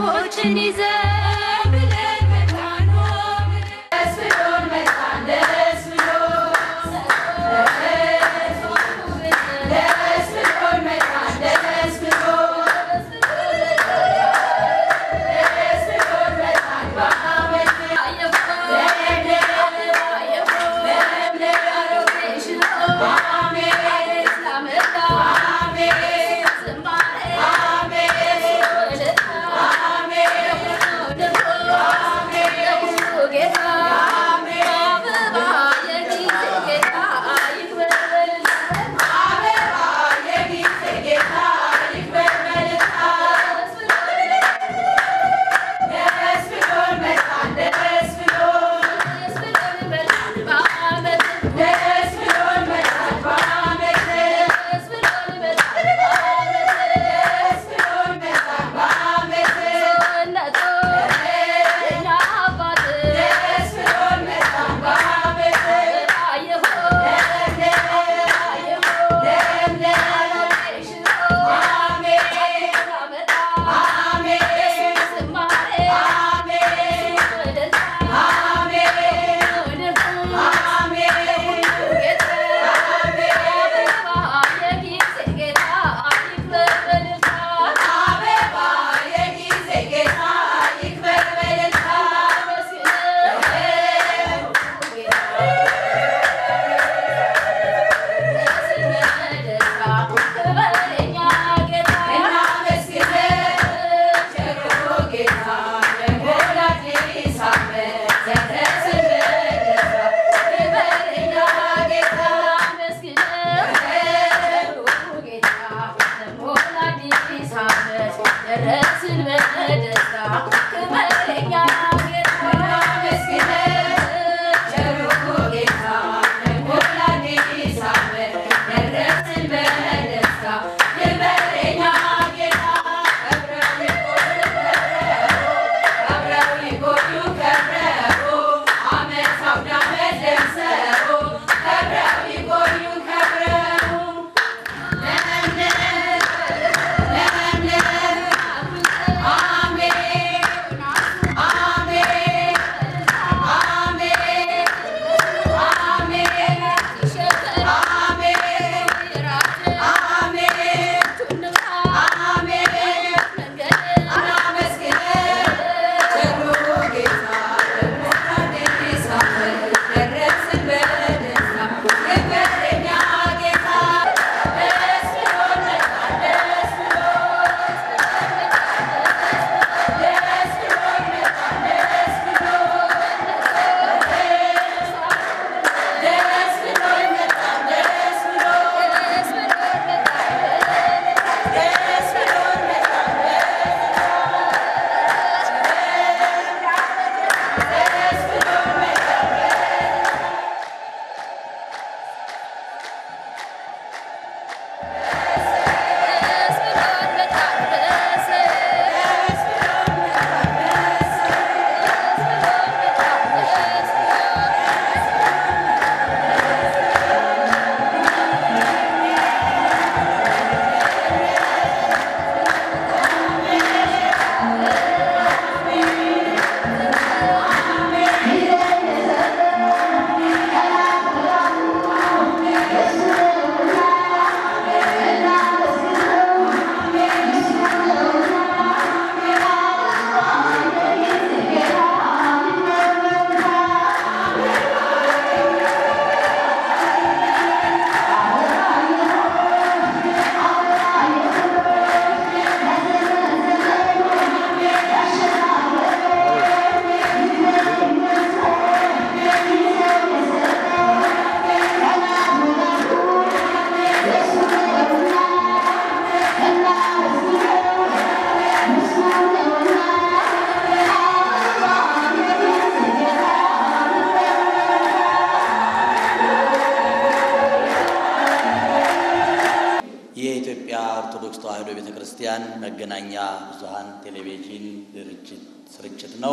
ሰዎችን ይዘን ብለን መጣን ደስ ብሎን መጣን ደስ ብሎን ደስ ብሎን መጣን ደስ ብሎን ደስ ብሎን መጣን በዓመት ደረስን በደስታ ክበረኛ ጌታ የኢትዮጵያ ኦርቶዶክስ ተዋሕዶ ቤተ ክርስቲያን መገናኛ ብዙኃን ቴሌቪዥን ድርጅት ስርጭት ነው።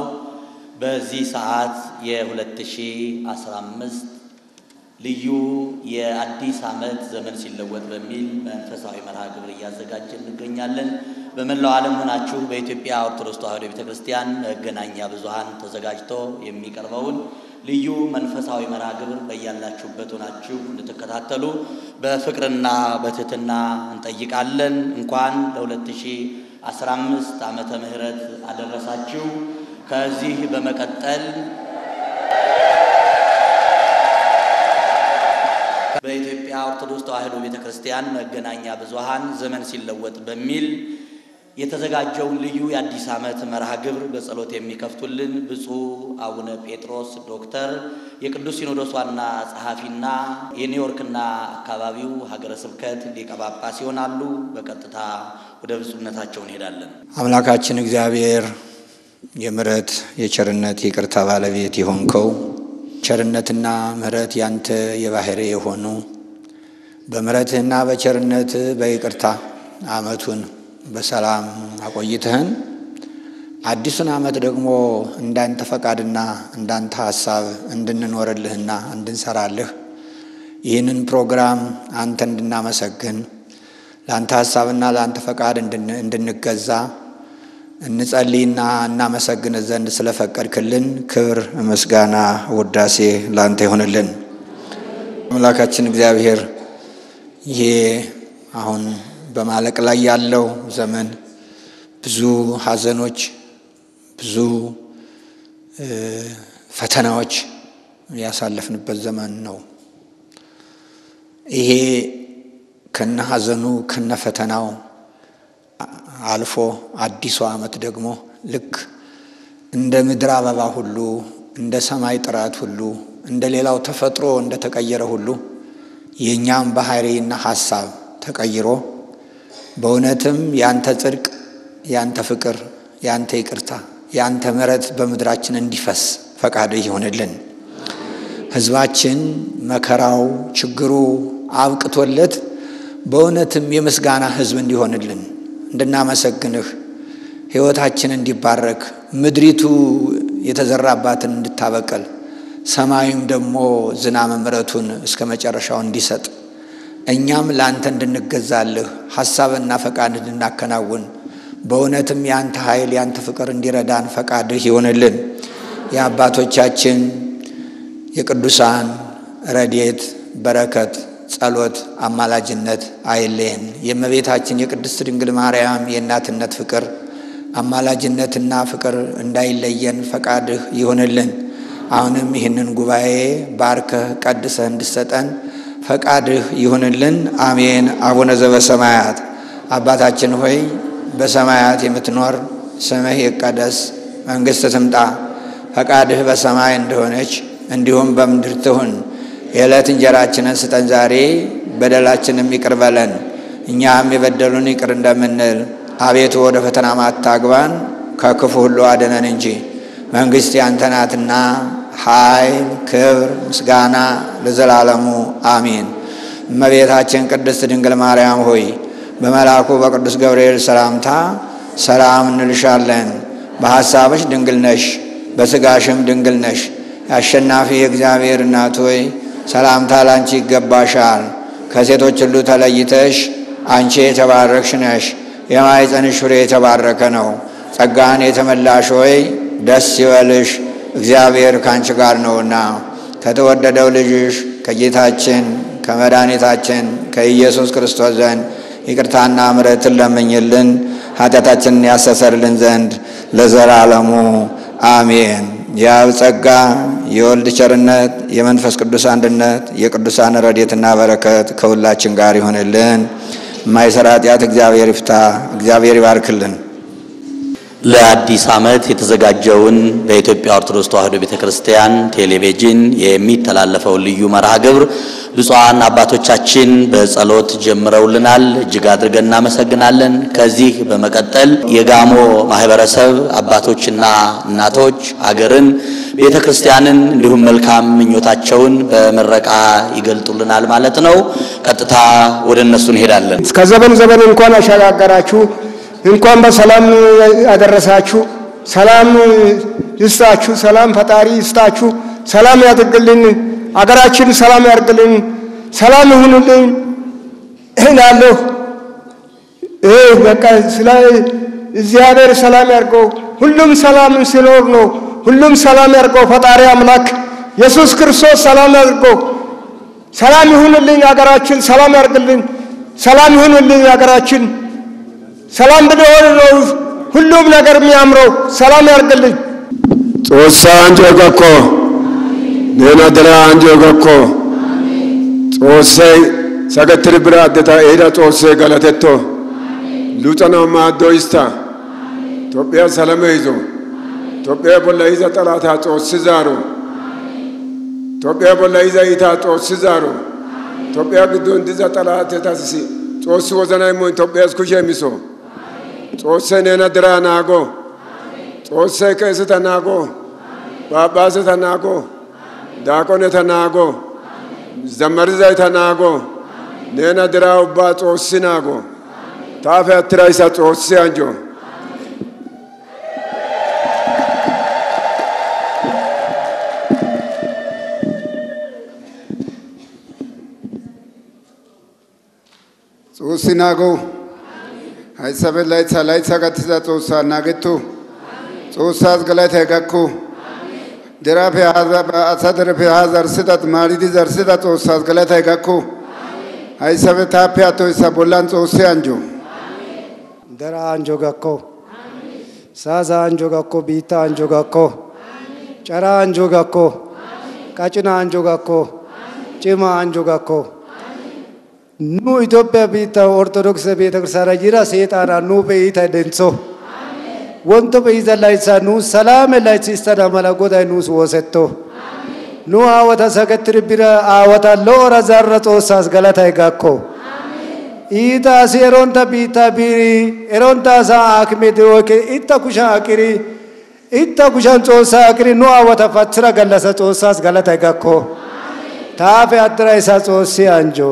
በዚህ ሰዓት የ2015 ልዩ የአዲስ ዓመት ዘመን ሲለወጥ በሚል መንፈሳዊ መርሃ ግብር እያዘጋጀ እንገኛለን። በመላው ዓለም ሆናችሁ በኢትዮጵያ ኦርቶዶክስ ተዋሕዶ ቤተ ክርስቲያን መገናኛ ብዙኃን ተዘጋጅቶ የሚቀርበውን ልዩ መንፈሳዊ መርሃ ግብር በያላችሁበት ሆናችሁ እንድትከታተሉ በፍቅርና በትህትና እንጠይቃለን። እንኳን ለ2015 ዓመተ ምህረት አደረሳችሁ። ከዚህ በመቀጠል በኢትዮጵያ ኦርቶዶክስ ተዋሕዶ ቤተ ክርስቲያን መገናኛ ብዙኃን ዘመን ሲለወጥ በሚል የተዘጋጀውን ልዩ የአዲስ ዓመት መርሃ ግብር በጸሎት የሚከፍቱልን ብፁዕ አቡነ ጴጥሮስ ዶክተር የቅዱስ ሲኖዶስ ዋና ጸሐፊና የኒውዮርክና አካባቢው ሀገረ ስብከት ሊቀ ጳጳስ ይሆናሉ። በቀጥታ ወደ ብፁዕነታቸው እንሄዳለን። አምላካችን እግዚአብሔር የምሕረት የቸርነት የይቅርታ ባለቤት የሆንከው ቸርነትና ምሕረት ያንተ የባህሪ የሆኑ በምሕረትህና በቸርነት በይቅርታ ዓመቱን በሰላም አቆይተህን አዲሱን ዓመት ደግሞ እንዳንተ ፈቃድና እንዳንተ ሐሳብ እንድንኖርልህና እንድንሰራልህ ይህንን ፕሮግራም አንተ እንድናመሰግን ለአንተ ሐሳብና ለአንተ ፈቃድ እንድንገዛ እንጸልይና እናመሰግን ዘንድ ስለፈቀድክልን ክብር፣ ምስጋና፣ ውዳሴ ለአንተ ይሆንልን። አምላካችን እግዚአብሔር ይሄ አሁን በማለቅ ላይ ያለው ዘመን ብዙ ሐዘኖች፣ ብዙ ፈተናዎች ያሳለፍንበት ዘመን ነው። ይሄ ከነ ሐዘኑ ከነ ፈተናው አልፎ አዲሱ ዓመት ደግሞ ልክ እንደ ምድር አበባ ሁሉ እንደ ሰማይ ጥራት ሁሉ እንደ ሌላው ተፈጥሮ እንደ ተቀየረ ሁሉ የእኛም ባህሪና ሐሳብ ተቀይሮ በእውነትም ያንተ ጽድቅ፣ ያንተ ፍቅር፣ ያንተ ይቅርታ፣ ያንተ ምሕረት በምድራችን እንዲፈስ ፈቃድ ይሆንልን። ሕዝባችን መከራው፣ ችግሩ አብቅቶለት በእውነትም የምስጋና ሕዝብ እንዲሆንልን እንድናመሰግንህ ሕይወታችን እንዲባረክ ምድሪቱ የተዘራባትን እንድታበቅል ሰማዩም ደግሞ ዝናመ ምሕረቱን እስከ መጨረሻው እንዲሰጥ እኛም ለአንተ እንድንገዛልህ ሐሳብና ፈቃድ እንድናከናውን በእውነትም የአንተ ኃይል የአንተ ፍቅር እንዲረዳን ፈቃድህ ይሆንልን። የአባቶቻችን የቅዱሳን ረድኤት በረከት ጸሎት፣ አማላጅነት አይለየን። የእመቤታችን የቅድስት ድንግል ማርያም የእናትነት ፍቅር አማላጅነትና ፍቅር እንዳይለየን ፈቃድህ ይሆንልን። አሁንም ይህንን ጉባኤ ባርከህ ቀድሰህ እንድሰጠን ፈቃድህ ይሁንልን። አሜን። አቡነ ዘበሰማያት አባታችን ሆይ በሰማያት የምትኖር ስምህ ይቀደስ፣ መንግሥት ትምጣ፣ ፈቃድህ በሰማይ እንደሆነች እንዲሁም በምድር ትሁን። የዕለት እንጀራችንን ስጠን ዛሬ፣ በደላችንም ይቅር በለን እኛም የበደሉን ይቅር እንደምንል፣ አቤቱ ወደ ፈተና አታግባን ከክፉ ሁሉ አድነን እንጂ መንግሥት ያንተ ናትና ኃይል፣ ክብር፣ ምስጋና ለዘላለሙ አሜን። እመቤታችን ቅድስት ድንግል ማርያም ሆይ በመልአኩ በቅዱስ ገብርኤል ሰላምታ ሰላም እንልሻለን። በሐሳብሽ ድንግል ነሽ፣ በሥጋሽም ድንግል ነሽ። የአሸናፊ የእግዚአብሔር እናት ሆይ ሰላምታ ላንቺ ይገባሻል። ከሴቶች ሁሉ ተለይተሽ አንቺ የተባረክሽ ነሽ፣ የማኅፀንሽ ፍሬ የተባረከ ነው። ጸጋን የተመላሽ ሆይ ደስ ይበልሽ፣ እግዚአብሔር ከአንቺ ጋር ነውና ከተወደደው ልጅሽ ከጌታችን ከመድኃኒታችን ከኢየሱስ ክርስቶስ ዘንድ ይቅርታና ምሕረትን ለምኝልን ኃጢአታችንን ያስተሰርልን ዘንድ ለዘላለሙ አሜን። የአብ ጸጋ የወልድ ቸርነት የመንፈስ ቅዱስ አንድነት የቅዱሳን ረድኤትና በረከት ከሁላችን ጋር ይሆንልን። የማይሰራ ኃጢአት እግዚአብሔር ይፍታ። እግዚአብሔር ይባርክልን። ለአዲስ ዓመት የተዘጋጀውን በኢትዮጵያ ኦርቶዶክስ ተዋሕዶ ቤተ ክርስቲያን ቴሌቪዥን የሚተላለፈውን ልዩ መርሃ ግብር ብፁዓን አባቶቻችን በጸሎት ጀምረውልናል። እጅግ አድርገን እናመሰግናለን። ከዚህ በመቀጠል የጋሞ ማህበረሰብ አባቶችና እናቶች አገርን፣ ቤተ ክርስቲያንን እንዲሁም መልካም ምኞታቸውን በምረቃ ይገልጡልናል ማለት ነው። ቀጥታ ወደ እነሱ እንሄዳለን። እስከ ዘመን ዘመን እንኳን አሸጋገራችሁ፣ እንኳን በሰላም ያደረሳችሁ። ሰላም ይስጣችሁ፣ ሰላም ፈጣሪ ይስጣችሁ፣ ሰላም ያድርግልን፣ አገራችን ሰላም ያድርግልን፣ ሰላም ይሁንልን እላለሁ። ይሄ በቃ ስለ እግዚአብሔር ሰላም ያርገው። ሁሉም ሰላም ሲኖር ነው። ሁሉም ሰላም ያርገው። ፈጣሪ አምላክ ኢየሱስ ክርስቶስ ሰላም ያርገው። ሰላም ይሁንልኝ ሀገራችን፣ ሰላም ያርግልኝ። ሰላም ይሁንልኝ ሀገራችን። ሰላም ብንሆን ነው ሁሉም ነገር የሚያምረው። ሰላም ያርግልኝ። Xoossaa anjoo gakko neena dere anjoo gakko Xoossay sagettiri bira addeta ehida Xoossay galatetto luxanawu maaddoo istta Tophphiyaa salame izo Tophphiyaa bolla iza xalaataa Xoossi zaaro Tophphiyaa bolla iza iitaa Xoossi zaaro Tophphiyaa giddon diza xalaatetassi Xoossi wozana immo Tophphiyaas kushe imiso Xoossay neena deraa naago Xoossay qeeseta naago Phaaphaaseta naago daaqoneta naago zammarizayta naago neena deraa ubbaa Xoossi naago taafe attirayssa Xoossi anjo Xoossi naago hayssafe laytha laytha gattiza Xoossaa naagetto Xoossaas galatay gakko deraafe asa derefe haa zarssida maaridi zarssida Xoossaas galatay gakko hayssafe taappe attoyssa bollan Xoossi anjo dera anjo gakko saaza anjo gakko biitta anjo gakko cara anjo gakko qacina anjo gakko cima anjo gakko nu Itoophiyaa biitta ortodokise beetakirstaana jira seexaana nuupe iita dentso wonto be'iza laytsaa nuus salaame laytsi istana mala goday nuus woosetto nu aawata sakettiri bira aawata lo'ora zarra xoossaas galatay gakko iita asi eronta biittaa biiri eronta asaa aakimeti oyke itta kushan aqiri itta kushan xoossaa aqiri nu aawata pathira gallasa xoossaas galatay gakko taafe attirayssa xoossi anjo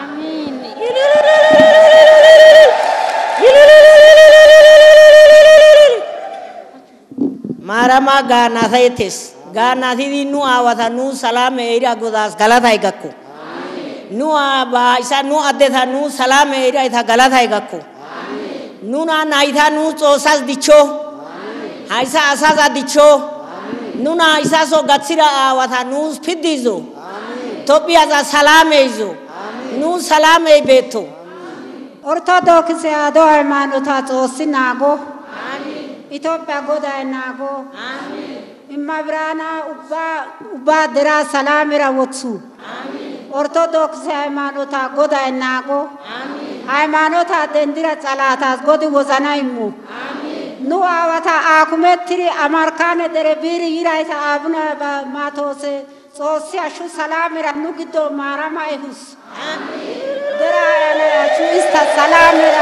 maaramaa gaannaasayettes gaannaasidi nu aawata nu salaame eira godaas galatay gakko nu aabaa isa nu addeta nu salaame eira ita galatay gakko nuna nayta nu xoossas dichcho haysa asaza dichcho nuna isaso gaththida aawata nuus piddiizo tophphiyaza salaame izo nu salaamey beetto ኦርቶዶክስ ያዶ ሃይማኖታ ጾስ ናጎ ኢትዮጵያ ጎዳይ ናጎ እመብራና ኡባ ድራ ሰላምራ ወትሱ ኦርቶዶክስ ሃይማኖታ ጎዳይ ናጎ ሃይማኖታ ደንድራ ጸላታስ ጎድ ወዘና ይሙ ኑ አወታ አኩሜትሪ አማርካነ ደረ ቢሪ ይራይታ አቡነ ማቶስ ጾሲ አሹ ሰላምራ ኑ ግዶ ማራማ ይሁስ deraayanayachu ista salaamera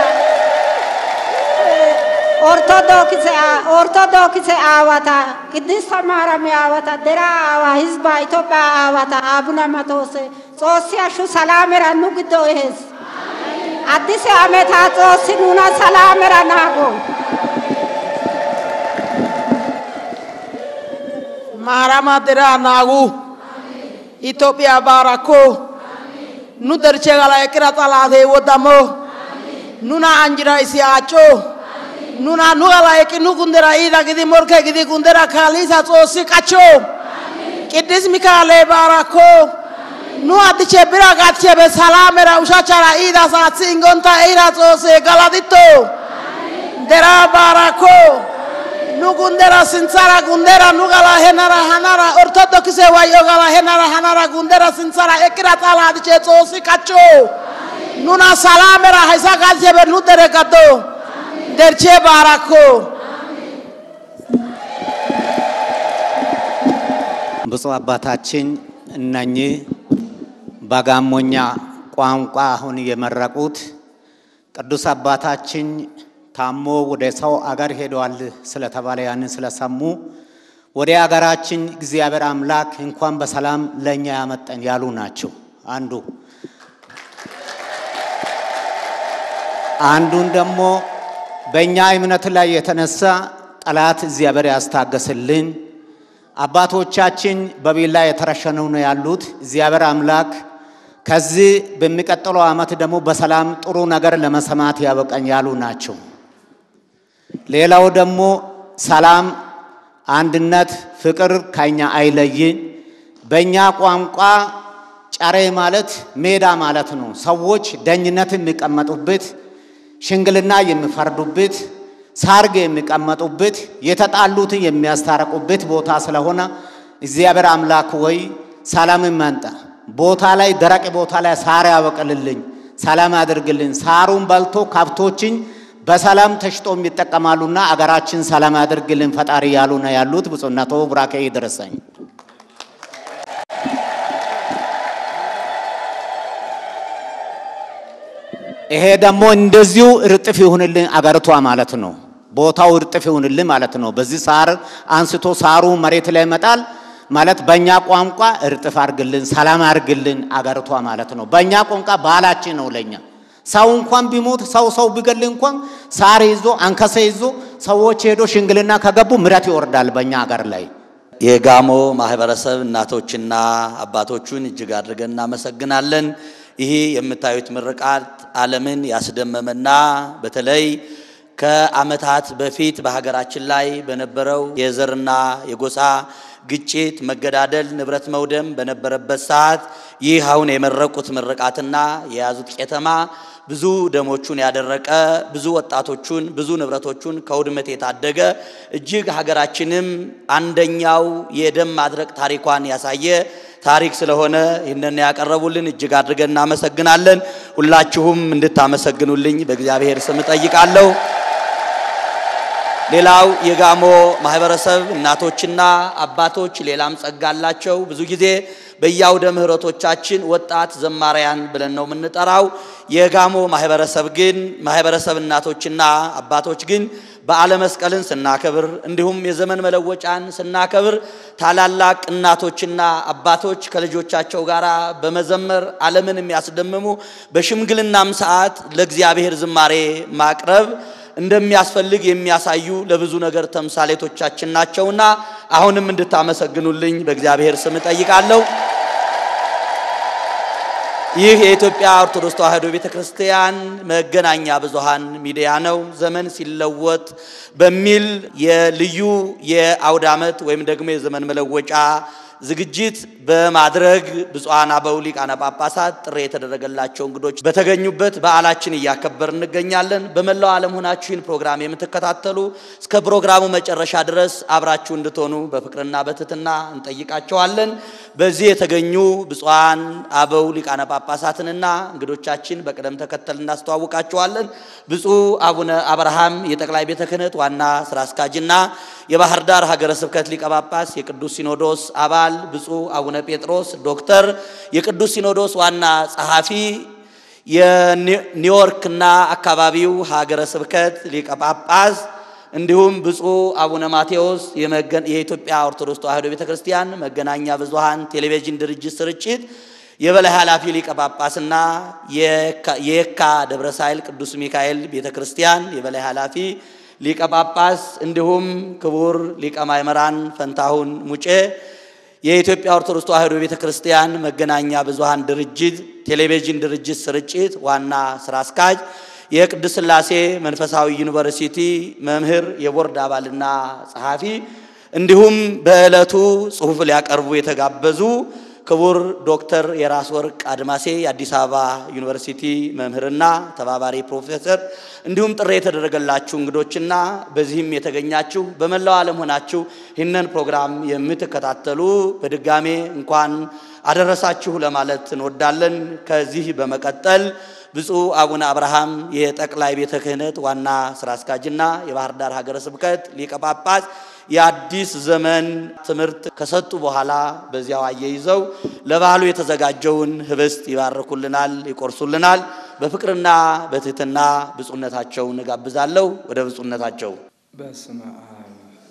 ortodokise ortodokise aawata qiddista maarami aawata dera aawa hizba itophiya aawata abuna matoose xoossi hashshu salaamera nu giddo ehes addise ameta xoossi nuna salaamera naago maarama deraa naagu itophiya baarakko nu derchegala eqira xalaatee woddamo nuna anjira isi acco nuna nu gala eqi nu gundera iida gidi morke gidi gundera kaaliisa xoossi qachcho qiddis mikaalee baarakko nu addiche bira gatchebe salaamera ushachara iida saathi ingonta eira xoosse galatitto dera baarakko nu gundera sinthara gundera nu gala henara hanara ortodokise wayyo gala henara hanara gundera sinthara eqqira xala diche xoossi qachcho nuna salamera haysa galchebe nu dere gaddo derche baarakko ብፁዕ አባታችን እነኚህ በጋሞኛ ቋንቋ አሁን የመረቁት ቅዱስ አባታችን ታሞ ወደ ሰው አገር ሄደዋል ስለተባለ ያንን ስለሰሙ ወደ አገራችን እግዚአብሔር አምላክ እንኳን በሰላም ለእኛ ያመጠን ያሉ ናቸው። አንዱ አንዱን ደግሞ በእኛ እምነት ላይ የተነሳ ጠላት እግዚአብሔር ያስታገስልን። አባቶቻችን በቤላ የተረሸኑ ነው ያሉት። እግዚአብሔር አምላክ ከዚህ በሚቀጥለው ዓመት ደግሞ በሰላም ጥሩ ነገር ለመሰማት ያበቃኝ ያሉ ናቸው። ሌላው ደግሞ ሰላም፣ አንድነት፣ ፍቅር ከኛ አይለይ። በእኛ ቋንቋ ጨሬ ማለት ሜዳ ማለት ነው። ሰዎች ደኝነት የሚቀመጡበት፣ ሽንግልና የሚፈርዱበት፣ ሳርግ የሚቀመጡበት፣ የተጣሉትን የሚያስታረቁበት ቦታ ስለሆነ እግዚአብሔር አምላክ ወይ ሰላምን መንጣ ቦታ ላይ ደረቅ ቦታ ላይ ሳር ያበቅልልኝ፣ ሰላም ያድርግልኝ። ሳሩን በልቶ ከብቶችን በሰላም ተሽጦ የሚጠቀማሉና አገራችን ሰላም ያድርግልን ፈጣሪ ያሉ ነው ያሉት። ብፁዕነቶ ቡራኬ ይድረሰኝ። ይሄ ደግሞ እንደዚሁ እርጥፍ ይሁንልን አገርቷ ማለት ነው። ቦታው እርጥፍ ይሁንልን ማለት ነው። በዚህ ሳር አንስቶ ሳሩ መሬት ላይ ይመጣል ማለት በእኛ ቋንቋ እርጥፍ አርግልን፣ ሰላም አርግልን አገርቷ ማለት ነው። በእኛ ቋንቋ ባህላችን ነው። ለኛ ሰው እንኳን ቢሞት ሰው ሰው ቢገል እንኳን ሳር ይዞ አንከሰ ይዞ ሰዎች ሄዶ ሽንግልና ከገቡ ምረት ይወርዳል በእኛ አገር ላይ። የጋሞ ማህበረሰብ እናቶችና አባቶቹን እጅግ አድርገን እናመሰግናለን። ይህ የምታዩት ምርቃት ዓለምን ያስደመመና በተለይ ከዓመታት በፊት በሀገራችን ላይ በነበረው የዘርና የጎሳ ግጭት፣ መገዳደል፣ ንብረት መውደም በነበረበት ሰዓት ይህ አሁን የመረቁት ምርቃትና የያዙት ቄተማ ብዙ ደሞቹን ያደረቀ ብዙ ወጣቶቹን ብዙ ንብረቶቹን ከውድመት የታደገ እጅግ ሀገራችንም አንደኛው የደም ማድረቅ ታሪኳን ያሳየ ታሪክ ስለሆነ ይህንን ያቀረቡልን እጅግ አድርገን እናመሰግናለን። ሁላችሁም እንድታመሰግኑልኝ በእግዚአብሔር ስም እጠይቃለሁ። ሌላው የጋሞ ማህበረሰብ እናቶችና አባቶች ሌላም ጸጋ አላቸው። ብዙ ጊዜ በየአውደ ምሕረቶቻችን ወጣት ዘማሪያን ብለን ነው የምንጠራው። የጋሞ ማህበረሰብ ግን ማህበረሰብ እናቶችና አባቶች ግን በዓለ መስቀልን ስናከብር እንዲሁም የዘመን መለወጫን ስናከብር ታላላቅ እናቶችና አባቶች ከልጆቻቸው ጋር በመዘመር ዓለምን የሚያስደምሙ በሽምግልናም ሰዓት ለእግዚአብሔር ዝማሬ ማቅረብ እንደሚያስፈልግ የሚያሳዩ ለብዙ ነገር ተምሳሌቶቻችን ናቸውና አሁንም እንድታመሰግኑልኝ በእግዚአብሔር ስም እጠይቃለሁ። ይህ የኢትዮጵያ ኦርቶዶክስ ተዋሕዶ ቤተ ክርስቲያን መገናኛ ብዙሃን ሚዲያ ነው። ዘመን ሲለወጥ በሚል የልዩ የአውደ ዓመት ወይም ደግሞ የዘመን መለወጫ ዝግጅት በማድረግ ብፁዓን አበው ሊቃነ ጳጳሳት ጥሪ የተደረገላቸው እንግዶች በተገኙበት በዓላችን እያከበር እንገኛለን። በመላው ዓለም ሆናችሁ ይህን ፕሮግራም የምትከታተሉ እስከ ፕሮግራሙ መጨረሻ ድረስ አብራችሁ እንድትሆኑ በፍቅርና በትህትና እንጠይቃቸዋለን። በዚህ የተገኙ ብፁዓን አበው ሊቃነ ጳጳሳትንና እንግዶቻችን በቅደም ተከተል እናስተዋውቃቸዋለን። ብፁዕ አቡነ አብርሃም የጠቅላይ ቤተ ክህነት ዋና ስራ አስኪያጅና የባህር ዳር ሀገረ ስብከት ሊቀ ጳጳስ የቅዱስ ሲኖዶስ አባል ብፁዕ አቡነ ጴጥሮስ ዶክተር የቅዱስ ሲኖዶስ ዋና ጸሐፊ የኒውዮርክና አካባቢው ሀገረ ስብከት ሊቀ ጳጳስ እንዲሁም ብፁዕ አቡነ ማቴዎስ የኢትዮጵያ ኦርቶዶክስ ተዋሕዶ ቤተ ክርስቲያን መገናኛ ብዙሃን ቴሌቪዥን ድርጅት ስርጭት የበላይ ኃላፊ ሊቀ ጳጳስና የየካ ደብረ ሳይል ቅዱስ ሚካኤል ቤተ ክርስቲያን የበላይ ኃላፊ ሊቀ ጳጳስ እንዲሁም ክቡር ሊቀ ማእምራን ፈንታሁን ሙጬ የኢትዮጵያ ኦርቶዶክስ ተዋሕዶ ቤተ ክርስቲያን መገናኛ ብዙሃን ድርጅት ቴሌቪዥን ድርጅት ስርጭት ዋና ስራ አስኪያጅ የቅድስት ሥላሴ መንፈሳዊ ዩኒቨርሲቲ መምህር የቦርድ አባልና ጸሐፊ እንዲሁም በዕለቱ ጽሑፍ ሊያቀርቡ የተጋበዙ ክቡር ዶክተር የራስ ወርቅ አድማሴ የአዲስ አበባ ዩኒቨርሲቲ መምህርና ተባባሪ ፕሮፌሰር እንዲሁም ጥሪ የተደረገላችሁ እንግዶችና በዚህም የተገኛችሁ በመላው ዓለም ሆናችሁ ይህንን ፕሮግራም የምትከታተሉ በድጋሜ እንኳን አደረሳችሁ ለማለት እንወዳለን። ከዚህ በመቀጠል ብፁዕ አቡነ አብርሃም የጠቅላይ ቤተ ክህነት ዋና ስራ አስኪያጅና የባህር ዳር ሀገረ ስብከት ሊቀ ጳጳስ የአዲስ ዘመን ትምህርት ከሰጡ በኋላ በዚያው አያይዘው ለበዓሉ የተዘጋጀውን ህብስት ይባርኩልናል፣ ይቆርሱልናል። በፍቅርና በትህትና ብፁዕነታቸውን እጋብዛለሁ። ወደ ብፁዕነታቸው። በስመ አብ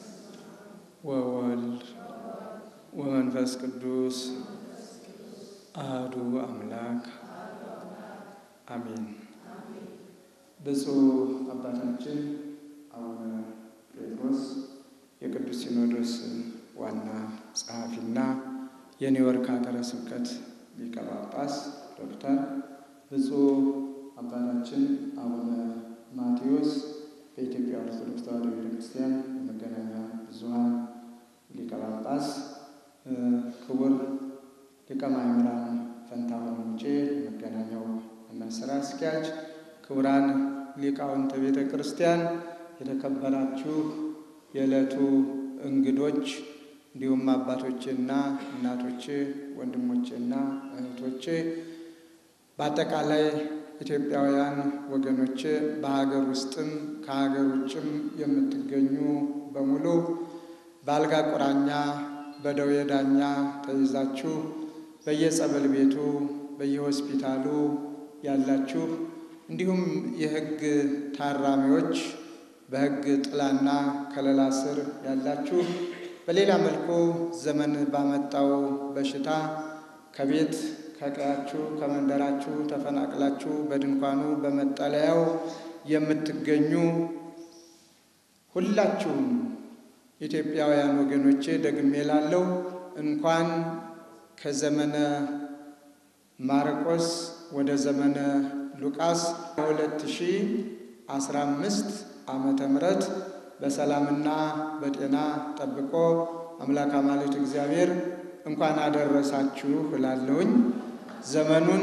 ወወልድ ወመንፈስ ቅዱስ አህዱ አምላክ አሜን። ብፁዕ አባታችን አቡነ ጴጥሮስ የቅዱስ ሲኖዶስ ዋና ጸሐፊና የኒውዮርክ ሀገረ ስብከት ሊቀ ጳጳስ፣ ዶክተር፣ ብፁዕ አባታችን አቡነ ማቴዎስ በኢትዮጵያ ኦርቶዶክስ ተዋሕዶ ቤተክርስቲያን የመገናኛ ብዙኃን ሊቀ ጳጳስ፣ ክቡር ሊቀ ማእምራን ፈንታሁን ሙጬ የመገናኛው ዋና ስራ አስኪያጅ፣ ክቡራን ሊቃውንተ ቤተ ክርስቲያን፣ የተከበራችሁ የዕለቱ እንግዶች እንዲሁም አባቶቼና እናቶቼ፣ ወንድሞቼና እህቶቼ በአጠቃላይ ኢትዮጵያውያን ወገኖቼ በሀገር ውስጥም ከሀገር ውጭም የምትገኙ በሙሉ በአልጋ ቁራኛ በደዌ ዳኛ ተይዛችሁ በየጸበል ቤቱ በየሆስፒታሉ ያላችሁ እንዲሁም የሕግ ታራሚዎች በሕግ ጥላና ከለላ ስር ያላችሁ በሌላ መልኩ ዘመን ባመጣው በሽታ ከቤት ከቀያችሁ ከመንደራችሁ ተፈናቅላችሁ በድንኳኑ በመጠለያው የምትገኙ ሁላችሁም ኢትዮጵያውያን ወገኖቼ ደግሜ ላለው እንኳን ከዘመነ ማርቆስ ወደ ዘመነ ሉቃስ 2015 ዓመተ ምሕረት በሰላምና በጤና ጠብቆ አምላክ አማልክት እግዚአብሔር እንኳን አደረሳችሁ እላለሁኝ። ዘመኑን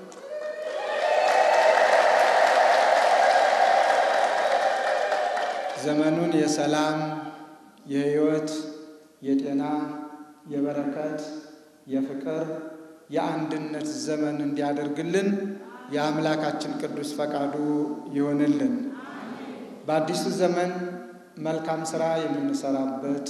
ዘመኑን የሰላም የሕይወት የጤና የበረከት የፍቅር የአንድነት ዘመን እንዲያደርግልን የአምላካችን ቅዱስ ፈቃዱ ይሆንልን። በአዲሱ ዘመን መልካም ሥራ የምንሰራበት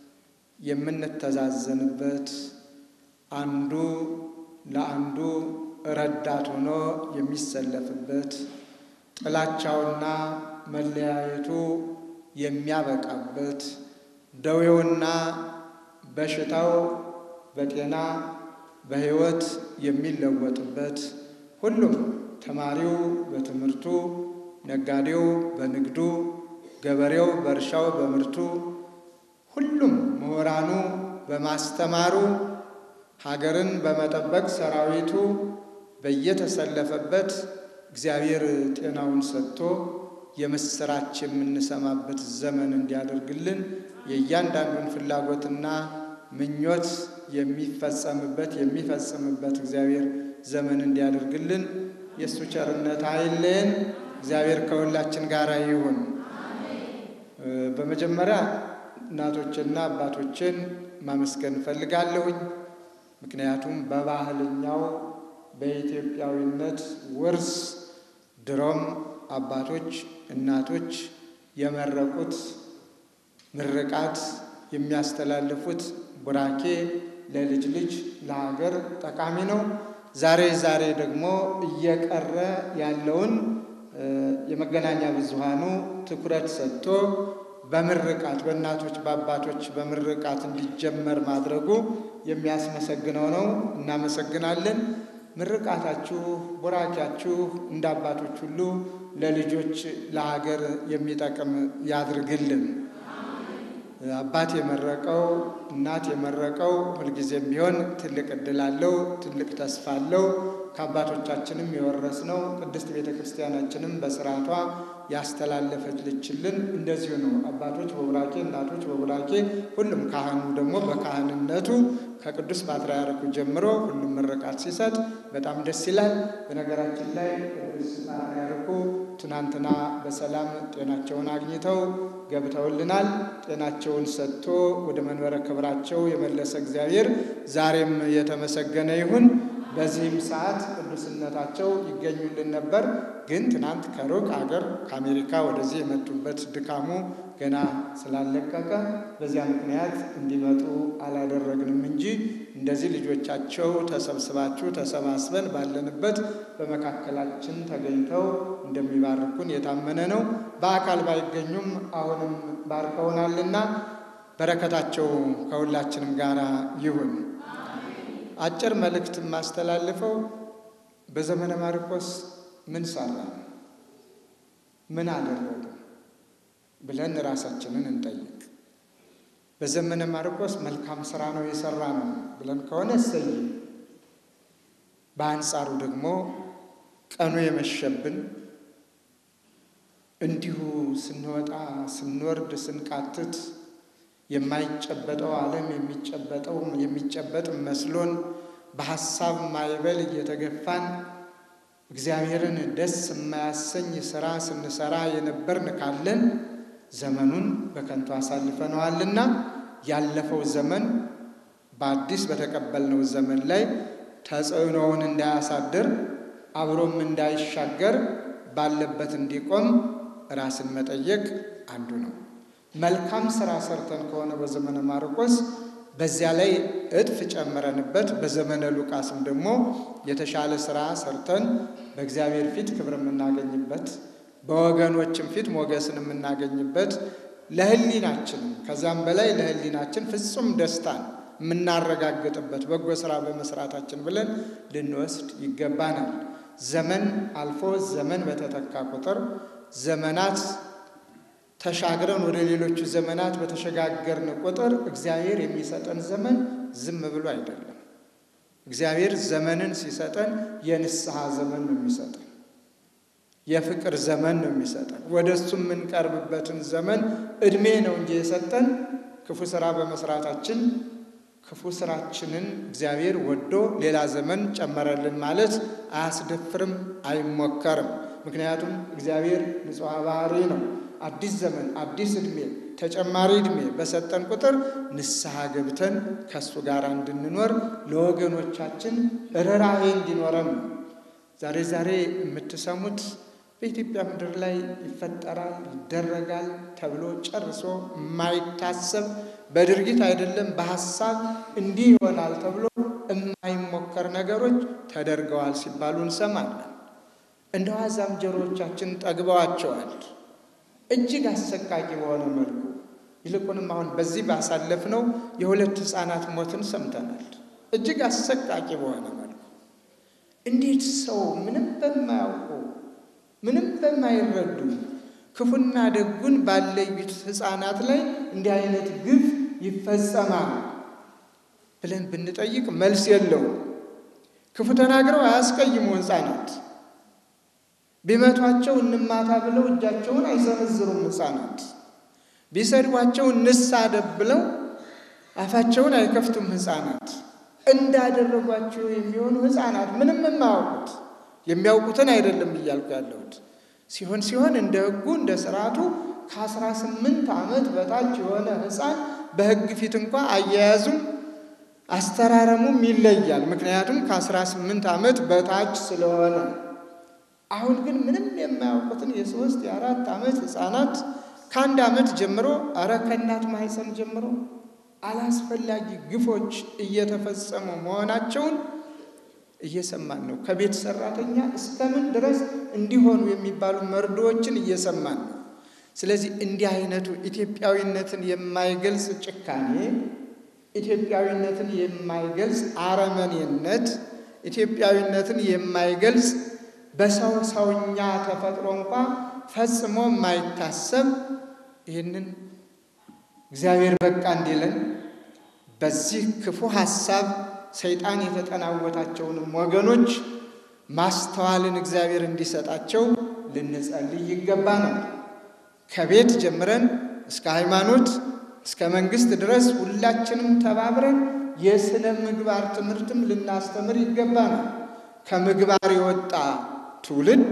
የምንተዛዘንበት አንዱ ለአንዱ ረዳት ሆኖ የሚሰለፍበት ጥላቻውና መለያየቱ የሚያበቃበት ደዌውና በሽታው በጤና በሕይወት የሚለወጥበት ሁሉም ተማሪው በትምህርቱ፣ ነጋዴው በንግዱ፣ ገበሬው በእርሻው በምርቱ፣ ሁሉም ምሁራኑ በማስተማሩ፣ ሀገርን በመጠበቅ ሰራዊቱ በየተሰለፈበት እግዚአብሔር ጤናውን ሰጥቶ የምስራች የምንሰማበት ዘመን እንዲያደርግልን የእያንዳንዱን ፍላጎትና ምኞት የሚፈጸምበት የሚፈጽምበት እግዚአብሔር ዘመን እንዲያደርግልን የእሱ ቸርነት አይለየን። እግዚአብሔር ከሁላችን ጋር ይሁን። በመጀመሪያ እናቶችና አባቶችን ማመስገን እፈልጋለሁኝ። ምክንያቱም በባህልኛው በኢትዮጵያዊነት ውርስ ድሮም አባቶች እናቶች የመረቁት ምርቃት የሚያስተላልፉት ቡራኬ ለልጅ ልጅ ለሀገር ጠቃሚ ነው። ዛሬ ዛሬ ደግሞ እየቀረ ያለውን የመገናኛ ብዙሃኑ ትኩረት ሰጥቶ በምርቃት በእናቶች በአባቶች በምርቃት እንዲጀመር ማድረጉ የሚያስመሰግነው ነው። እናመሰግናለን። ምርቃታችሁ ቡራኪያችሁ እንደ አባቶች ሁሉ ለልጆች ለሀገር የሚጠቅም ያድርግልን። አባት የመረቀው እናት የመረቀው ሁልጊዜም ቢሆን ትልቅ እድል አለው፣ ትልቅ ተስፋ አለው። ከአባቶቻችንም የወረስነው ቅድስት ቤተ ክርስቲያናችንም በስርዓቷ ያስተላለፈችልን እንደዚሁ ነው። አባቶች በቡራኬ እናቶች በቡራኬ ሁሉም ካህኑ ደግሞ በካህንነቱ ከቅዱስ ፓትርያርኩ ጀምሮ ሁሉም ምርቃት ሲሰጥ በጣም ደስ ይላል። በነገራችን ላይ ቅዱስ ፓትርያርኩ ትናንትና በሰላም ጤናቸውን አግኝተው ገብተውልናል። ጤናቸውን ሰጥቶ ወደ መንበረ ክብራቸው የመለሰ እግዚአብሔር ዛሬም የተመሰገነ ይሁን። በዚህም ሰዓት ቅዱስነታቸው ይገኙልን ነበር። ግን ትናንት ከሩቅ አገር ከአሜሪካ ወደዚህ የመጡበት ድካሙ ገና ስላለቀቀ በዚያ ምክንያት እንዲመጡ አላደረግንም እንጂ እንደዚህ ልጆቻቸው ተሰብስባችሁ ተሰባስበን ባለንበት በመካከላችን ተገኝተው እንደሚባርኩን የታመነ ነው። በአካል ባይገኙም አሁንም ባርከውናልና በረከታቸው ከሁላችንም ጋር ይሁን። አጭር መልእክት የማስተላልፈው በዘመነ ማርቆስ ምን ሰራ፣ ምን አደረገ ብለን ራሳችንን እንጠይቅ። በዘመነ ማርቆስ መልካም ስራ ነው የሰራ ነው ብለን ከሆነ እሰይ። በአንጻሩ ደግሞ ቀኑ የመሸብን እንዲሁ ስንወጣ ስንወርድ ስንቃትት የማይጨበጠው ዓለም የሚጨበጠው የሚጨበጥ መስሎን በሐሳብ ማዕበል እየተገፋን እግዚአብሔርን ደስ የማያሰኝ ሥራ ስንሰራ የነበርን ካለን ዘመኑን በከንቱ አሳልፈነዋልና ያለፈው ዘመን በአዲስ በተቀበልነው ዘመን ላይ ተጽዕኖውን እንዳያሳድር አብሮም እንዳይሻገር ባለበት እንዲቆም ራስን መጠየቅ አንዱ ነው። መልካም ስራ ሰርተን ከሆነ በዘመነ ማርቆስ በዚያ ላይ እጥፍ ጨምረንበት፣ በዘመነ ሉቃስም ደግሞ የተሻለ ስራ ሰርተን በእግዚአብሔር ፊት ክብር የምናገኝበት በወገኖችም ፊት ሞገስን የምናገኝበት ለሕሊናችንም ከዛም በላይ ለሕሊናችን ፍጹም ደስታን የምናረጋግጥበት በጎ ስራ በመስራታችን ብለን ልንወስድ ይገባናል። ዘመን አልፎ ዘመን በተተካ ቁጥር ዘመናት ተሻግረን ወደ ሌሎቹ ዘመናት በተሸጋገርን ቁጥር እግዚአብሔር የሚሰጠን ዘመን ዝም ብሎ አይደለም። እግዚአብሔር ዘመንን ሲሰጠን የንስሐ ዘመን ነው የሚሰጠን፣ የፍቅር ዘመን ነው የሚሰጠን። ወደ እሱ የምንቀርብበትን ዘመን ዕድሜ ነው እንጂ የሰጠን ክፉ ስራ በመስራታችን ክፉ ስራችንን እግዚአብሔር ወዶ ሌላ ዘመን ጨመረልን ማለት አያስደፍርም፣ አይሞከርም። ምክንያቱም እግዚአብሔር ንጹሐ ባህሪ ነው። አዲስ ዘመን አዲስ ዕድሜ ተጨማሪ ዕድሜ በሰጠን ቁጥር ንስሐ ገብተን ከእሱ ጋር እንድንኖር ለወገኖቻችን ርኅራኄ እንዲኖረን ነው። ዛሬ ዛሬ የምትሰሙት በኢትዮጵያ ምድር ላይ ይፈጠራል ይደረጋል ተብሎ ጨርሶ የማይታሰብ በድርጊት አይደለም በሐሳብ እንዲህ ይሆናል ተብሎ የማይሞከር ነገሮች ተደርገዋል ሲባሉ እንሰማለን። እንደ ዋዛም ጆሮዎቻችን ጠግበዋቸዋል። እጅግ አሰቃቂ በሆነ መልኩ ይልቁንም አሁን በዚህ ባሳለፍነው የሁለት ሕፃናት ሞትን ሰምተናል። እጅግ አሰቃቂ በሆነ መልኩ እንዴት ሰው ምንም በማያውቁ ምንም በማይረዱ ክፉና ደጉን ባለዩት ሕፃናት ላይ እንዲህ አይነት ግፍ ይፈጸማል ብለን ብንጠይቅ መልስ የለውም። ክፉ ተናግረው አያስቀይሙ ሕፃናት ቢመቷቸው እንማታ ብለው እጃቸውን አይሰነዝሩም። ሕፃናት ቢሰድቧቸው እንሳደብ ብለው አፋቸውን አይከፍቱም። ሕፃናት እንዳደረጓቸው የሚሆኑ ሕፃናት ምንም የማያውቁት የሚያውቁትን አይደለም እያልኩ ያለሁት ሲሆን ሲሆን እንደ ሕጉ እንደ ስርዓቱ ከአስራ ስምንት ዓመት በታች የሆነ ሕፃን በሕግ ፊት እንኳ አያያዙም አስተራረሙም ይለያል። ምክንያቱም ከአስራ ስምንት ዓመት በታች ስለሆነ አሁን ግን ምንም የማያውቁትን የሶስት የአራት ዓመት ሕፃናት ከአንድ ዓመት ጀምሮ አረ ከእናት ማህፀን ጀምሮ አላስፈላጊ ግፎች እየተፈጸሙ መሆናቸውን እየሰማን ነው። ከቤት ሰራተኛ እስከምን ድረስ እንዲሆኑ የሚባሉ መርዶዎችን እየሰማን ነው። ስለዚህ እንዲህ አይነቱ ኢትዮጵያዊነትን የማይገልጽ ጭካኔ፣ ኢትዮጵያዊነትን የማይገልጽ አረመኔነት፣ ኢትዮጵያዊነትን የማይገልጽ በሰው ሰውኛ ተፈጥሮ እንኳ ፈጽሞ የማይታሰብ ይህንን እግዚአብሔር በቃ እንዲለን በዚህ ክፉ ሐሳብ ሰይጣን የተጠናወታቸውንም ወገኖች ማስተዋልን እግዚአብሔር እንዲሰጣቸው ልንጸልይ ይገባናል። ከቤት ጀምረን እስከ ሃይማኖት እስከ መንግስት ድረስ ሁላችንም ተባብረን የሥነ ምግባር ትምህርትም ልናስተምር ይገባናል። ከምግባር የወጣ ትውልድ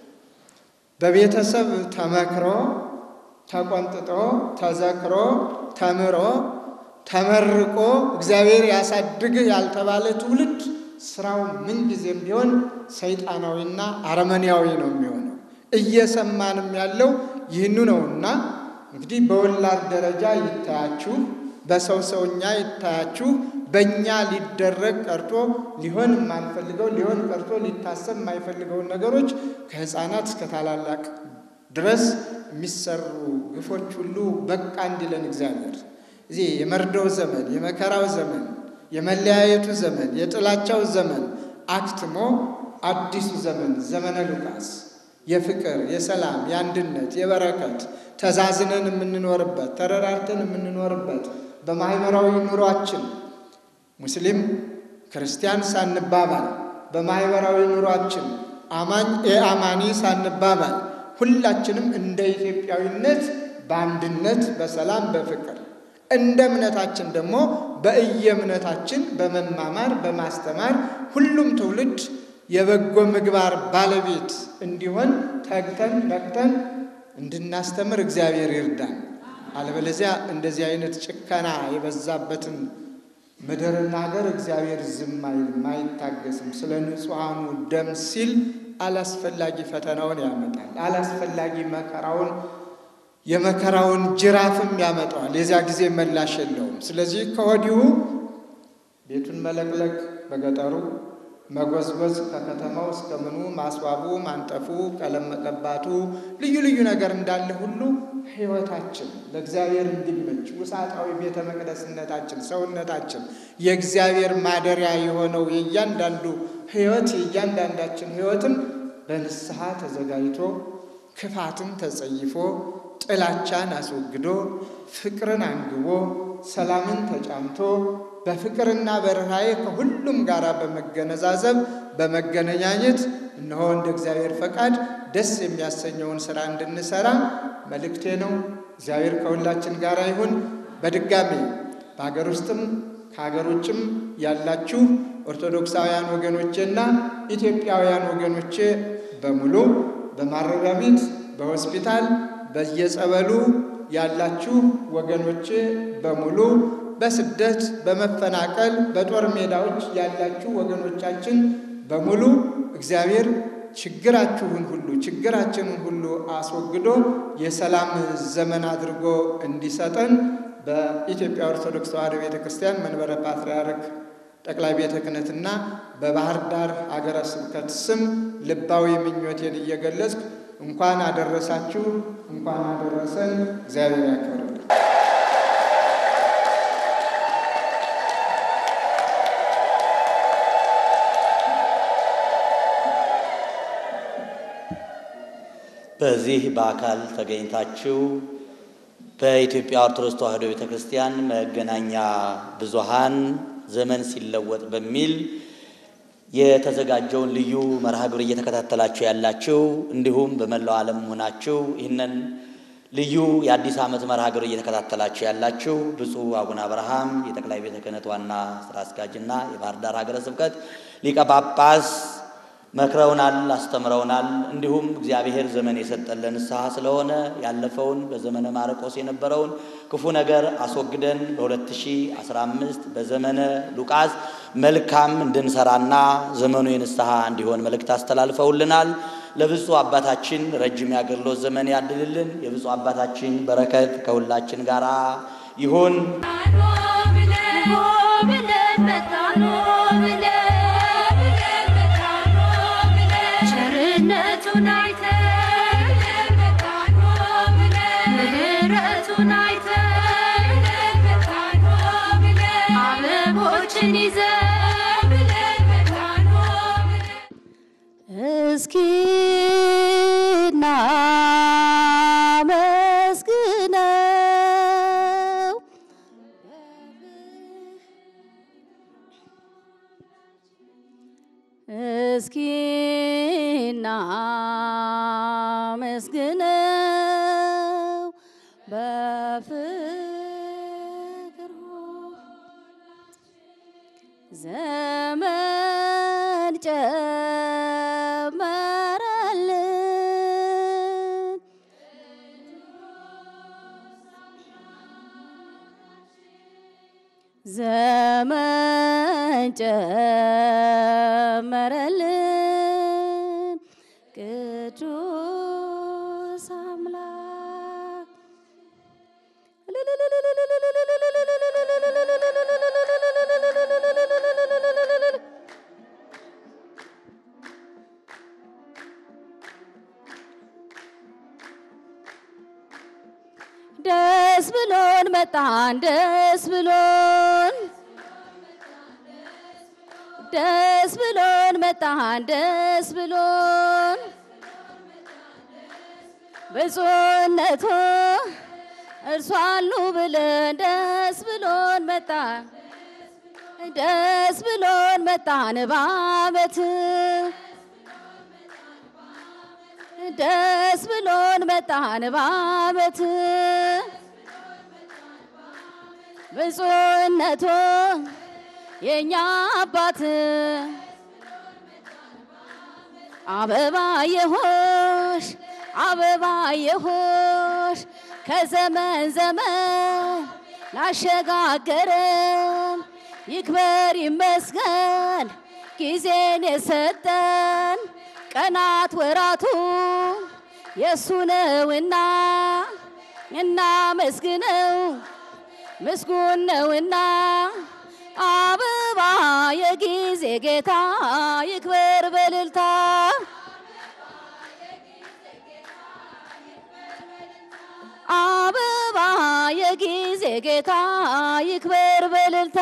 በቤተሰብ ተመክሮ ተቆንጥጦ ተዘክሮ ተምሮ ተመርቆ እግዚአብሔር ያሳድግህ ያልተባለ ትውልድ ስራው ምንጊዜም ቢሆን ሰይጣናዊና አረመኔያዊ ነው የሚሆነው። እየሰማንም ያለው ይህኑ ነውና እንግዲህ በወላድ ደረጃ ይታያችሁ፣ በሰው ሰውኛ ይታያችሁ። በእኛ ሊደረግ ቀርቶ ሊሆን የማንፈልገው ሊሆን ቀርቶ ሊታሰብ የማይፈልገውን ነገሮች ከሕፃናት እስከ ታላላቅ ድረስ የሚሰሩ ግፎች ሁሉ በቃ እንዲለን እግዚአብሔር እዚህ የመርዶው ዘመን፣ የመከራው ዘመን፣ የመለያየቱ ዘመን፣ የጥላቻው ዘመን አክትሞ አዲሱ ዘመን ዘመነ ሉቃስ የፍቅር፣ የሰላም፣ የአንድነት፣ የበረከት ተዛዝነን የምንኖርበት ተረራርተን የምንኖርበት በማህበራዊ ኑሯችን ሙስሊም ክርስቲያን ሳንባባል በማህበራዊ ኑሯችን አማኝ የአማኒ ሳንባባል ሁላችንም እንደ ኢትዮጵያዊነት በአንድነት በሰላም በፍቅር እንደ እምነታችን ደግሞ በእየእምነታችን በመማማር በማስተማር ሁሉም ትውልድ የበጎ ምግባር ባለቤት እንዲሆን ተግተን ነቅተን እንድናስተምር እግዚአብሔር ይርዳን። አለበለዚያ እንደዚህ አይነት ጭከና የበዛበትን ምድርና ሀገር እግዚአብሔር ዝም አይልም፣ አይታገስም። ስለ ንጹሐኑ ደም ሲል አላስፈላጊ ፈተናውን ያመጣል። አላስፈላጊ መከራውን የመከራውን ጅራፍም ያመጣዋል። የዚያ ጊዜ መላሽ የለውም። ስለዚህ ከወዲሁ ቤቱን መለቅለቅ በገጠሩ መጎዝጎዝ ከከተማው እስከ ምኑ ማስዋቡ፣ ማንጠፉ፣ ቀለም መቀባቱ ልዩ ልዩ ነገር እንዳለ ሁሉ ሕይወታችን ለእግዚአብሔር እንዲመች ውሳጣዊ ቤተ መቅደስነታችን ሰውነታችን የእግዚአብሔር ማደሪያ የሆነው የእያንዳንዱ ሕይወት የእያንዳንዳችን ሕይወትም በንስሐ ተዘጋጅቶ ክፋትን ተጸይፎ ጥላቻን አስወግዶ ፍቅርን አንግቦ ሰላምን ተጫምቶ በፍቅርና በርኅራኄ ከሁሉም ጋር በመገነዛዘብ በመገነኛኘት እነሆ እንደ እግዚአብሔር ፈቃድ ደስ የሚያሰኘውን ሥራ እንድንሠራ መልእክቴ ነው። እግዚአብሔር ከሁላችን ጋር ይሁን። በድጋሚ በሀገር ውስጥም ከሀገር ውጭም ያላችሁ ኦርቶዶክሳውያን ወገኖቼና ኢትዮጵያውያን ወገኖቼ በሙሉ በማረሚያ ቤት፣ በሆስፒታል፣ በየጸበሉ ያላችሁ ወገኖቼ በሙሉ በስደት በመፈናቀል በጦር ሜዳዎች ያላችሁ ወገኖቻችን በሙሉ እግዚአብሔር ችግራችሁን ሁሉ ችግራችንን ሁሉ አስወግዶ የሰላም ዘመን አድርጎ እንዲሰጠን በኢትዮጵያ ኦርቶዶክስ ተዋሕዶ ቤተ ክርስቲያን መንበረ ፓትርያርክ ጠቅላይ ቤተ ክህነትና በባህር ዳር ሀገረ ስብከት ስም ልባዊ ምኞቴን እየገለጽኩ እንኳን አደረሳችሁ፣ እንኳን አደረሰን። እግዚአብሔር ያክብርልን። በዚህ በአካል ተገኝታችሁ በኢትዮጵያ ኦርቶዶክስ ተዋሕዶ ቤተ ክርስቲያን መገናኛ ብዙኃን ዘመን ሲለወጥ በሚል የተዘጋጀውን ልዩ መርሃ ግብር እየተከታተላችሁ ያላችሁ እንዲሁም በመላው ዓለም ሆናችሁ ይህንን ልዩ የአዲስ ዓመት መርሃ ግብር እየተከታተላችሁ ያላችሁ ብፁዕ አቡነ አብርሃም የጠቅላይ ቤተ ክህነት ዋና ስራ አስኪያጅና የባህር ዳር ሀገረ ስብከት ሊቀ ጳጳስ መክረውናል፣ አስተምረውናል። እንዲሁም እግዚአብሔር ዘመን የሰጠን ለንስሐ ስለሆነ ያለፈውን በዘመነ ማርቆስ የነበረውን ክፉ ነገር አስወግደን በ2015 በዘመነ ሉቃስ መልካም እንድንሰራና ዘመኑ የንስሐ እንዲሆን መልእክት አስተላልፈውልናል። ለብፁዕ አባታችን ረጅም የአገልግሎት ዘመን ያድልልን። የብፁዕ አባታችን በረከት ከሁላችን ጋር ይሁን። ቸርነቱን አይተን ምሕረቱን አይተን አበቦችን ይዘን እስኪ እናመስግነው እስኪ እናመስግነው በፍቅሩ ዘመን ጨመረልን ዘመን ጨመረልን ቅዱስ አምላክ ደስ ብሎን መጣን ደስ ብሎን ደስ ብሎን መጣን ደስ ብሎን ብፁዕነቱ እርሱ አሉ ብለን ደስ ብሎን መጣን ደስ ብሎን መጣን በዓመት ደስ ብሎን መጣን በዓመት ብፁዕነቶ የእኛ አባት አበባ የሆሽ አበባ የሆሽ ከዘመን ዘመን ላሸጋገረን ይክበር ይመስገን ጊዜን የሰጠን ቀናት ወራቱ የእሱ ነውና እናመስግነው ምስጉን ነውና አበባ የጊዜ ጌታ ይክበር በልልታ አበባ የጊዜ ጌታ ይክበር በልልታ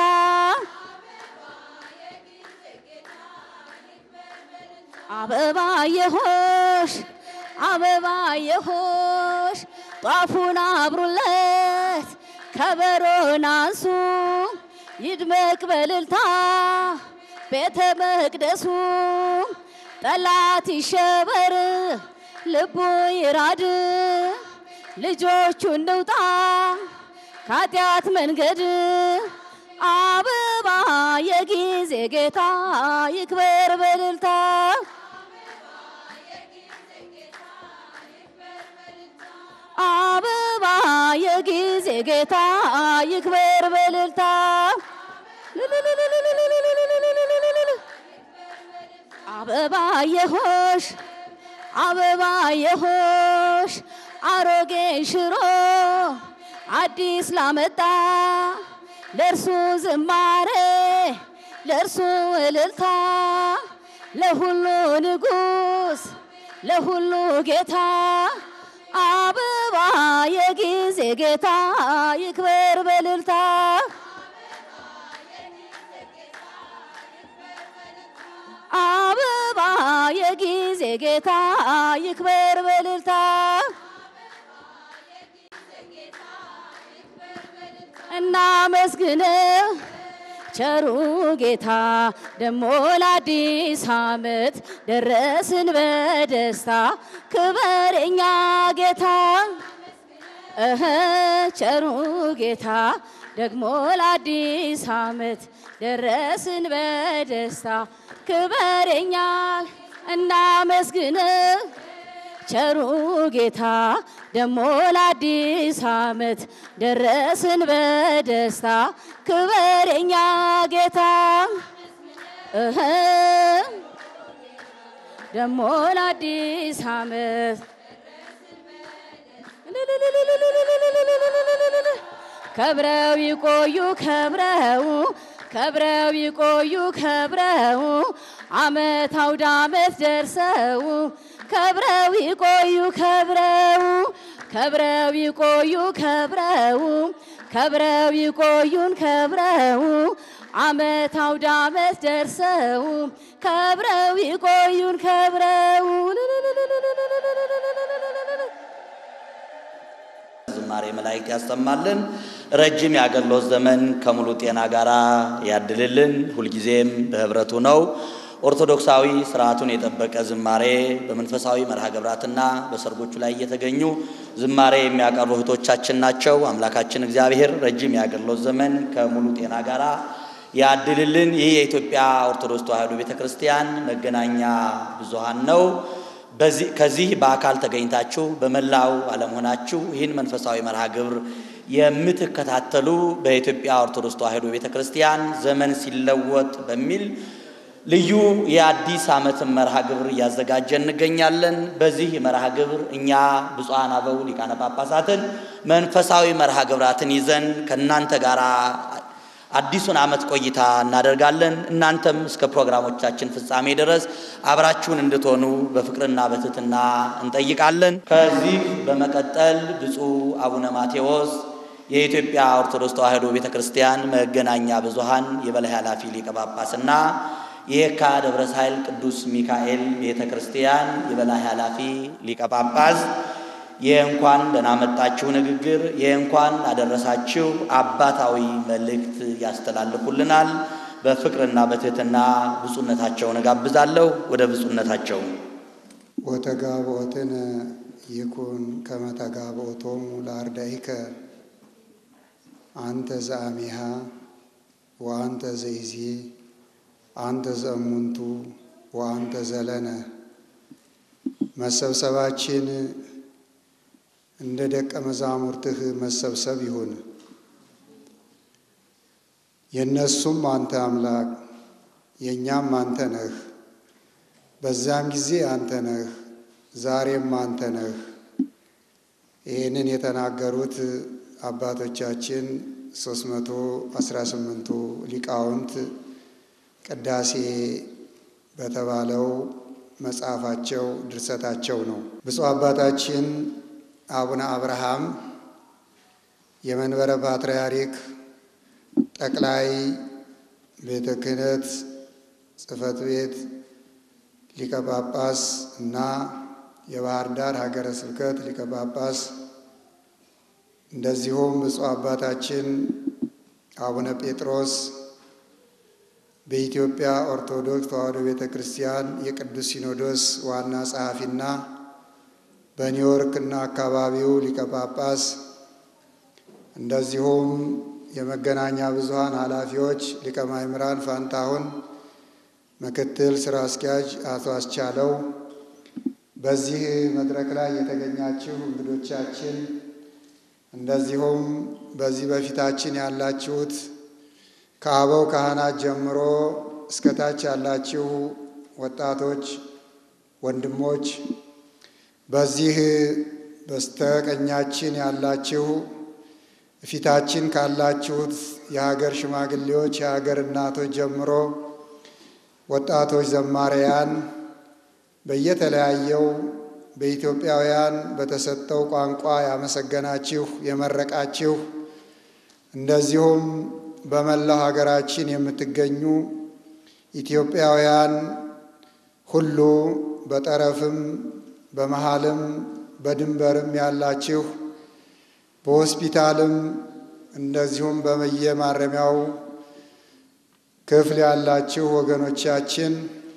አበባ የሆሽ አበባ የሆሽ ጧፉን አብሩለት ከበሮን አንሱ ይድመቅ በልልታ ቤተ መቅደሱ ጠላት ይሸበር ልቡ ይራድ ልጆቹ እንውጣ ከኃጢአት መንገድ አበባ የጊዜ ጌታ ይክበር በልልታ አበባ የጊዜ ጌታ ይክበር በልልታ አበባ የሆሽ አበባ የሆሽ አሮጌ ሽሮ አዲስ ላመጣ ለእርሱ ዝማሬ ለእርሱ እልልታ ለሁሉ ንጉሥ ለሁሉ ጌታ አበባ የጊዜ ጌታ ይክበር በልልታ አበባ የጊዜ ጌታ ይክበር በልልታ እናመስግነው ቸሩ ጌታ ደሞ ለአዲስ ዓመት ደረስን በደስታ ክበር እኛ ጌታ እህ ቸሩ ጌታ ደግሞ ለአዲስ ዓመት ደረስን በደስታ ክበር እኛ እናመስግነው ቸሩ ጌታ ደሞ ለአዲስ ዓመት ደረስን በደስታ ክበር የኛ ጌታ እህ ደሞ ለአዲስ ዓመት ከብረው ይቆዩ ከብረው ከብረው ይቆዩ ከብረው አመት አውደ አመት ደርሰው ከብረው ይቆዩ ከብረው ከብረው ይቆዩ ከብረው ከብረው ይቆዩን ከብረው አመት አውደ አመት ደርሰው ከብረው ይቆዩን ከብረው ዝማሬ መላእክት ያሰማልን። ረጅም የአገልግሎት ዘመን ከሙሉ ጤና ጋር ያድልልን። ሁልጊዜም በህብረቱ ነው። ኦርቶዶክሳዊ ስርዓቱን የጠበቀ ዝማሬ በመንፈሳዊ መርሃ ግብራትና በሰርጎቹ ላይ እየተገኙ ዝማሬ የሚያቀርቡ እህቶቻችን ናቸው። አምላካችን እግዚአብሔር ረጅም የአገልግሎት ዘመን ከሙሉ ጤና ጋር ያድልልን። ይህ የኢትዮጵያ ኦርቶዶክስ ተዋሕዶ ቤተ ክርስቲያን መገናኛ ብዙሃን ነው። በዚህ ከዚህ በአካል ተገኝታችሁ በመላው ዓለም ሆናችሁ ይህን መንፈሳዊ መርሃ ግብር የምትከታተሉ በኢትዮጵያ ኦርቶዶክስ ተዋሕዶ ቤተ ክርስቲያን ዘመን ሲለወጥ በሚል ልዩ የአዲስ ዓመት መርሃ ግብር እያዘጋጀ እንገኛለን። በዚህ መርሃ ግብር እኛ ብፁዓን አበው ሊቃነ ጳጳሳትን መንፈሳዊ መርሃ ግብራትን ይዘን ከእናንተ ጋር አዲሱን ዓመት ቆይታ እናደርጋለን። እናንተም እስከ ፕሮግራሞቻችን ፍጻሜ ድረስ አብራችሁን እንድትሆኑ በፍቅርና በትህትና እንጠይቃለን። ከዚህ በመቀጠል ብፁዕ አቡነ ማቴዎስ የኢትዮጵያ ኦርቶዶክስ ተዋሕዶ ቤተ ክርስቲያን መገናኛ ብዙሃን የበላይ ኃላፊ ሊቀ ጳጳስና የየካ ደብረ ሳይል ቅዱስ ሚካኤል ቤተ ክርስቲያን የበላይ ኃላፊ ሊቀ ጳጳስ የእንኳን ደህና መጣችሁ ንግግር የእንኳን አደረሳችሁ አባታዊ መልእክት ያስተላልፉልናል። በፍቅርና በትህትና ብፁዕነታቸውን እጋብዛለሁ። ወደ ብፁዕነታቸው ወተጋብኦትነ ይኩን ከመ ተጋብኦቶሙ ለአርዳኢከ አንተ ዘአሚሃ ወአንተ ዘይዜ አንተ ዘእሙንቱ ወአንተ ዘለነ። መሰብሰባችን እንደ ደቀ መዛሙርትህ መሰብሰብ ይሁን። የእነሱም አንተ አምላክ የእኛም አንተ ነህ። በዛም ጊዜ አንተ ነህ፣ ዛሬም አንተ ነህ። ይህንን የተናገሩት አባቶቻችን ሶስት መቶ አስራ ስምንቱ ሊቃውንት ቅዳሴ በተባለው መጽሐፋቸው ድርሰታቸው ነው። ብፁዕ አባታችን አቡነ አብርሃም የመንበረ ፓትርያርክ ጠቅላይ ቤተ ክህነት ጽሕፈት ቤት ሊቀ ጳጳስ እና የባህር ዳር ሀገረ ስብከት ሊቀ ጳጳስ እንደዚሁም ብፁዕ አባታችን አቡነ ጴጥሮስ በኢትዮጵያ ኦርቶዶክስ ተዋሕዶ ቤተ ክርስቲያን የቅዱስ ሲኖዶስ ዋና ጸሐፊና በኒውዮርክ እና አካባቢው ሊቀ ጳጳስ እንደዚሁም የመገናኛ ብዙኃን ኃላፊዎች ሊቀ ማእምራን ፋንታሁን፣ ምክትል ስራ አስኪያጅ አቶ አስቻለው፣ በዚህ መድረክ ላይ የተገኛችሁ እንግዶቻችን፣ እንደዚሁም በዚህ በፊታችን ያላችሁት ከአበው ካህናት ጀምሮ እስከ ታች ያላችሁ ወጣቶች ወንድሞች፣ በዚህ በስተቀኛችን ያላችሁ ፊታችን ካላችሁት የሀገር ሽማግሌዎች፣ የሀገር እናቶች ጀምሮ ወጣቶች ዘማሪያን በየተለያየው በኢትዮጵያውያን በተሰጠው ቋንቋ ያመሰገናችሁ የመረቃችሁ እንደዚሁም በመላው ሀገራችን የምትገኙ ኢትዮጵያውያን ሁሉ በጠረፍም በመሃልም በድንበርም ያላችሁ በሆስፒታልም እንደዚሁም በየማረሚያው ክፍል ያላችሁ ወገኖቻችን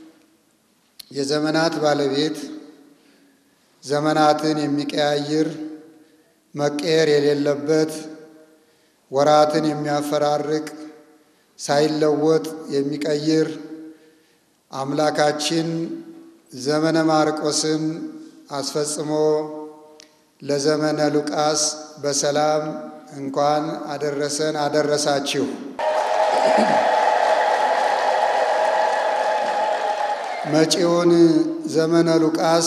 የዘመናት ባለቤት ዘመናትን የሚቀያይር መቀየር የሌለበት ወራትን የሚያፈራርቅ ሳይለወጥ የሚቀይር አምላካችን ዘመነ ማርቆስን አስፈጽሞ ለዘመነ ሉቃስ በሰላም እንኳን አደረሰን አደረሳችሁ። መጪውን ዘመነ ሉቃስ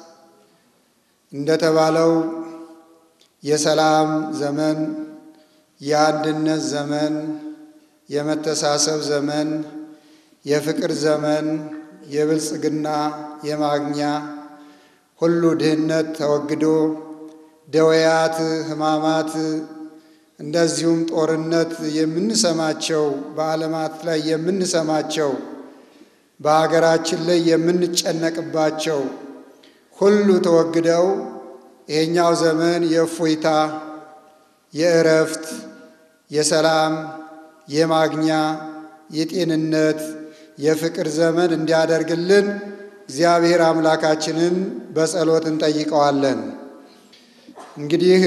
እንደተባለው የሰላም ዘመን፣ የአንድነት ዘመን፣ የመተሳሰብ ዘመን፣ የፍቅር ዘመን፣ የብልጽግና የማግኛ ሁሉ ድህነት ተወግዶ ደወያት፣ ሕማማት እንደዚሁም ጦርነት የምንሰማቸው በዓለማት ላይ የምንሰማቸው በሀገራችን ላይ የምንጨነቅባቸው ሁሉ ተወግደው ይሄኛው ዘመን የእፎይታ፣ የእረፍት፣ የሰላም፣ የማግኛ፣ የጤንነት፣ የፍቅር ዘመን እንዲያደርግልን እግዚአብሔር አምላካችንን በጸሎት እንጠይቀዋለን። እንግዲህ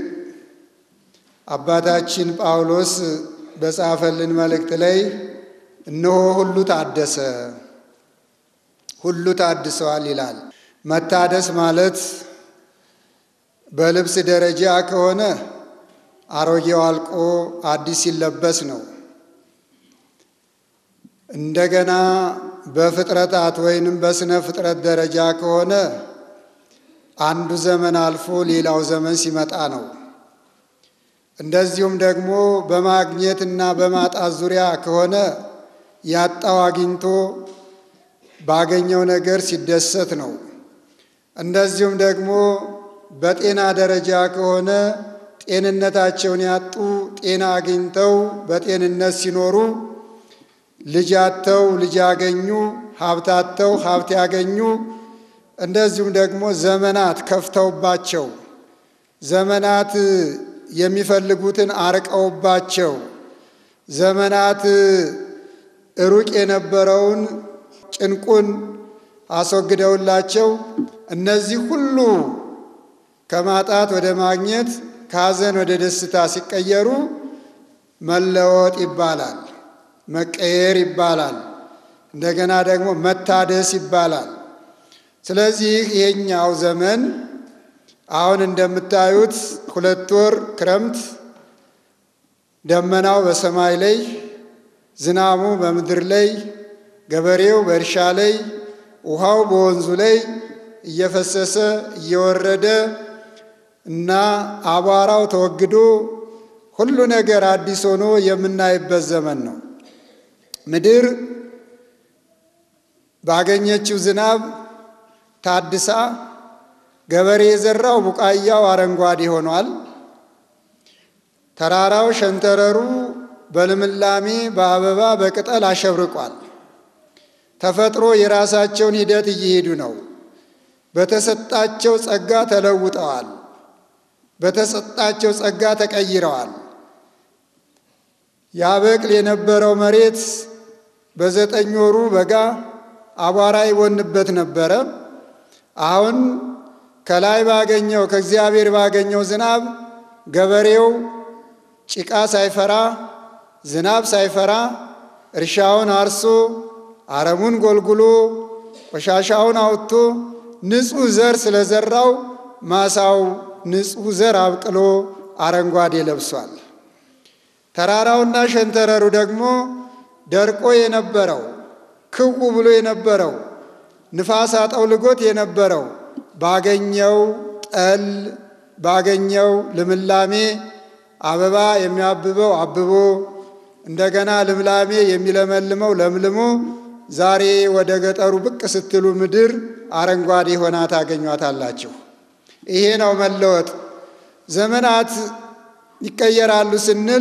አባታችን ጳውሎስ በጻፈልን መልእክት ላይ እነሆ ሁሉ ታደሰ፣ ሁሉ ታድሰዋል ይላል። መታደስ ማለት በልብስ ደረጃ ከሆነ አሮጌው አልቆ አዲስ ሲለበስ ነው። እንደገና በፍጥረታት ወይንም በስነ ፍጥረት ደረጃ ከሆነ አንዱ ዘመን አልፎ ሌላው ዘመን ሲመጣ ነው። እንደዚሁም ደግሞ በማግኘት እና በማጣት ዙሪያ ከሆነ ያጣው አግኝቶ ባገኘው ነገር ሲደሰት ነው። እንደዚሁም ደግሞ በጤና ደረጃ ከሆነ ጤንነታቸውን ያጡ ጤና አግኝተው በጤንነት ሲኖሩ፣ ልጅ አጥተው ልጅ ያገኙ፣ ሀብት አጥተው ሀብት ያገኙ፣ እንደዚሁም ደግሞ ዘመናት ከፍተውባቸው ዘመናት የሚፈልጉትን አርቀውባቸው ዘመናት ሩቅ የነበረውን ጭንቁን አስወግደውላቸው እነዚህ ሁሉ ከማጣት ወደ ማግኘት ከሐዘን ወደ ደስታ ሲቀየሩ መለወጥ ይባላል፣ መቀየር ይባላል፣ እንደገና ደግሞ መታደስ ይባላል። ስለዚህ ይሄኛው ዘመን አሁን እንደምታዩት ሁለት ወር ክረምት ደመናው በሰማይ ላይ፣ ዝናሙ በምድር ላይ፣ ገበሬው በእርሻ ላይ፣ ውሃው በወንዙ ላይ እየፈሰሰ እየወረደ እና አቧራው ተወግዶ ሁሉ ነገር አዲስ ሆኖ የምናይበት ዘመን ነው። ምድር ባገኘችው ዝናብ ታድሳ ገበሬ የዘራው ቡቃያው አረንጓዴ ሆኗል። ተራራው ሸንተረሩ በልምላሜ በአበባ በቅጠል አሸብርቋል። ተፈጥሮ የራሳቸውን ሂደት እየሄዱ ነው። በተሰጣቸው ጸጋ ተለውጠዋል። በተሰጣቸው ጸጋ ተቀይረዋል። ያበቅል የነበረው መሬት በዘጠኝ ወሩ በጋ አቧራ ይቦንበት ነበረ። አሁን ከላይ ባገኘው ከእግዚአብሔር ባገኘው ዝናብ ገበሬው ጭቃ ሳይፈራ ዝናብ ሳይፈራ እርሻውን አርሶ አረሙን ጎልጉሎ ቆሻሻውን አውጥቶ ንጹሕ ዘር ስለዘራው ማሳው ንጹሕ ዘር አብቅሎ አረንጓዴ ለብሷል። ተራራውና ሸንተረሩ ደግሞ ደርቆ የነበረው ክው ብሎ የነበረው ንፋስ አጠውልጎት የነበረው ባገኘው ጠል ባገኘው ልምላሜ አበባ የሚያብበው አብቦ እንደገና ልምላሜ የሚለመልመው ለምልሞ ዛሬ ወደ ገጠሩ ብቅ ስትሉ ምድር አረንጓዴ ሆና ታገኟታላችሁ። ይሄ ነው መለወጥ። ዘመናት ይቀየራሉ ስንል